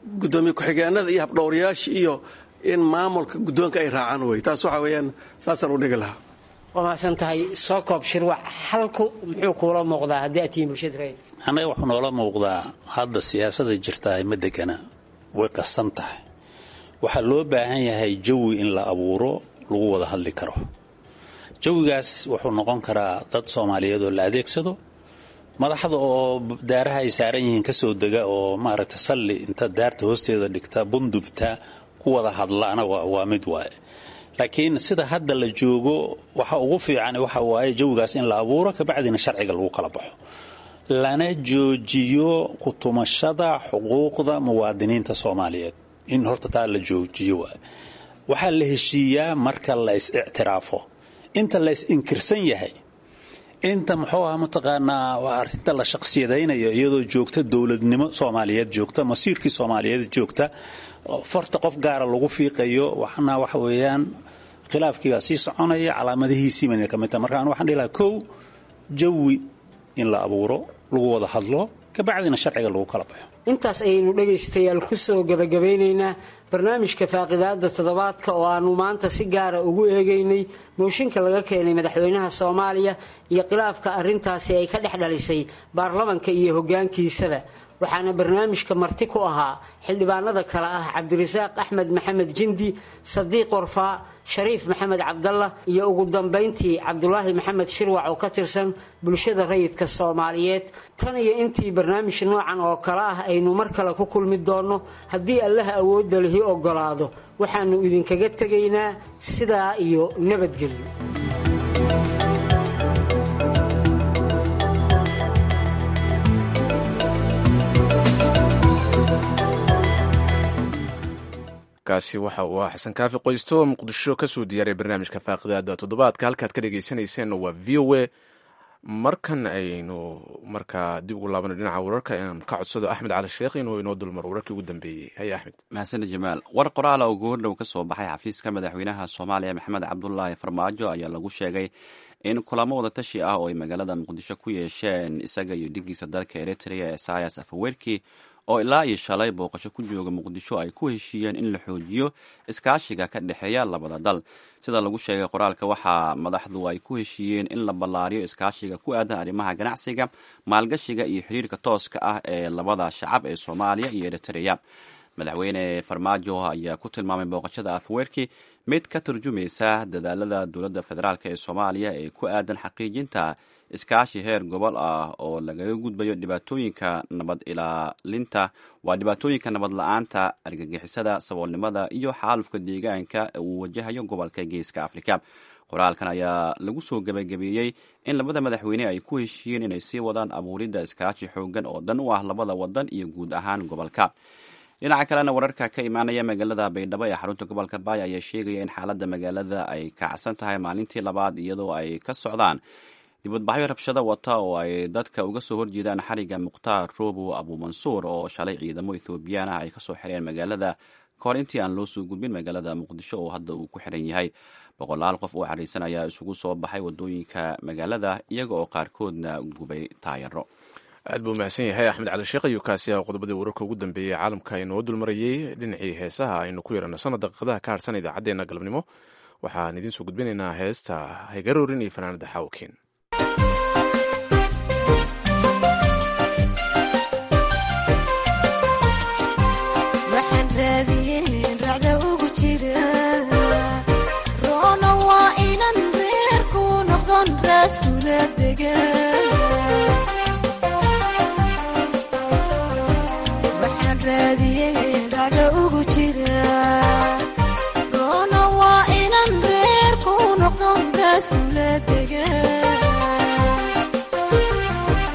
gudoomiye ku-xigeenada iyo habdhowrayaasha iyo in maamulka guddoonka ay raacaan wey taas waxa weeyaan saasaan u dhigi lahaa waa mahadsan tahay soo koob shirwac halku muxuu kuula muuqdaa haddii aad tihiin bulshada rayidka annaga wuxuu noola muuqdaa hadda siyaasada jirtaa ma degana way qasan tahay waxaa loo baahan yahay jawi in la abuuro lagu wada hadli karo jawigaas wuxuu noqon karaa dad soomaaliyeed oo la adeegsado madaxda oo daaraha ay saaran yihiin kasoo dega oo maaragta salli inta daarta hoosteeda dhigta bundubta ku wada hadlaana waa mid waaye laakiin sida hadda la joogo waxa ugu fiican waxa waaye jawigaas in la abuuro kabacdina sharciga lagu kala baxo lana joojiyo kutumashada xuquuqda muwaadiniinta soomaaliyeed in horta taa la joojiyo waay waxaa la heshiiyaa marka la is ictiraafo inta la is inkirsan yahay inta muxuu aha mataqaanaa arrinta la shaqsiyadaynayo iyadoo joogta dowladnimo soomaaliyeed joogta masiirkii soomaaliyeed joogta farta qof gaara lagu fiiqayo waxna waxa weeyaan khilaafkiibaa sii soconaya calaamadihiisiibana ka mid tahay marka anu waxaan dhihi lahaa kow jawi in la abuuro lagu wada hadlo kabacdina sharciga lagu kala baxo intaas ayaynu dhegaystayaal kusoo gabagabeynaynaa barnaamijka faaqidaada toddobaadka oo aanu maanta si gaara ugu eegaynay mooshinka laga keenay madaxweynaha soomaaliya iyo khilaafka arintaasi ay ka dhex dhalisay baarlamanka iyo hogaankiisaba waxaana barnaamijka marti ku ahaa xildhibaanada kale ah cabdirasaaq axmed maxamed jindi sadiiq warfaa shariif maxamed cabdalla iyo ugu dambayntii cabdulaahi maxamed shirwac oo ka tirsan bulshada rayidka soomaaliyeed tan iyo intii barnaamij noocan oo kale ah aynu mar kale ku kulmi doonno haddii allaha awoodda lihi ogolaado waxaannu idinkaga tegaynaa sidaa iyo nabadgelyo kaasi waxa uu ah xasan kaafi qoysto oo muqdisho kasoo diyaaray barnaamijka faaqidaada toddobaadka halkaad ka dhegaysanayseena waa v o a markan aynu markaa dib ugu laabano dhinaca wararka aan ka codsado axmed cali sheekh inuu inoo dulmaro wararkii ugu dambeeyey haye axmed mahadsaned jamaal war qoraala oo goordhow ka soo baxay xafiiska madaxweynaha soomaaliya maxamed cabdulaahi farmaajo ayaa lagu sheegay in kulamo wada tashi ah oo ay magaalada muqdisho ku yeesheen isaga iyo dhigiisa dalka eritrea ee sayas afawerki oo ilaa iyo shalay booqasho ku jooga muqdisho ay ku heshiiyeen in la xoojiyo iskaashiga ka dhexeeya labada dal sida lagu sheegay qoraalka waxaa madaxdu ay ku heshiiyeen in la ballaariyo iskaashiga ku aadan arrimaha ganacsiga maalgashiga iyo xiriirka tooska ah ee labada shacab ee soomaaliya iyo eritrea madaxweyne farmaajo ayaa ku tilmaamay booqashada afwerki mid ka turjumaysa dadaalada dowladda federaalk ee soomaaliya ee ku aadan xaqiijinta iskaashi heer gobol ah oo lagaga gudbayo dhibaatooyinka nabad ilaalinta waa dhibaatooyinka nabad la-aanta argagixisada saboolnimada iyo xaalufka deegaanka uu wajahayo gobolka geeska afrika qoraalkan ayaa lagu soo gebagabeeyey in labada madaxweyne ay ku heshiiyeen inay sii wadaan abuuridda iskaashi xoogan oo dan u ah labada wadan iyo guud ahaan gobolka dhinaca kalena wararka ka imaanaya magaalada baydhabo ee xarunta gobolka baay ayaa sheegaya in xaaladda magaalada ay kacsan tahay maalintii labaad iyadoo ay ka socdaan dibadbaxyo rabshado wata oo ay dadka uga soo horjeedaan xariga mukhtaar robo abuumansuur oo shalay ciidamo ethoobiyan ah ay kasoo xireen magaalada kahor intii aan loo soo gudbin magaalada muqdisho oo hadda uu ku xiran yahay boqolaal qof oo xariisan ayaa isugu soo baxay wadooyinka magaalada iyaga oo qaarkoodna gubay taayaro aad buu mahadsan yahay axmed cali sheekh ayuu kaasi ah qodobadii wararka ugu dambeeyey caalamka inoo dulmarayey dhinacii heesaha aynu ku yeerano sana daqiiqadaha ka harsan idaacaddeenna galabnimo waxaan idiin soo gudbinaynaa heesta haygaroorin iyo fanaanada xawkin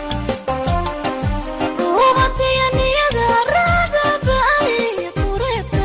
Ruuxatiya niyada raada ba'ay qureeb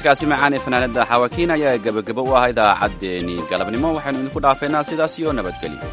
codkaasi macaan ee fanaanada xawaakiin ayaa gebagabo u ah idaacaddeenii galabnimo waxaynu idinku dhaafeynaa sidaas iyo nabadgelyo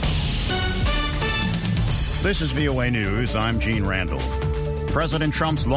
This is VOA News. I'm Gene Randall. President Trump's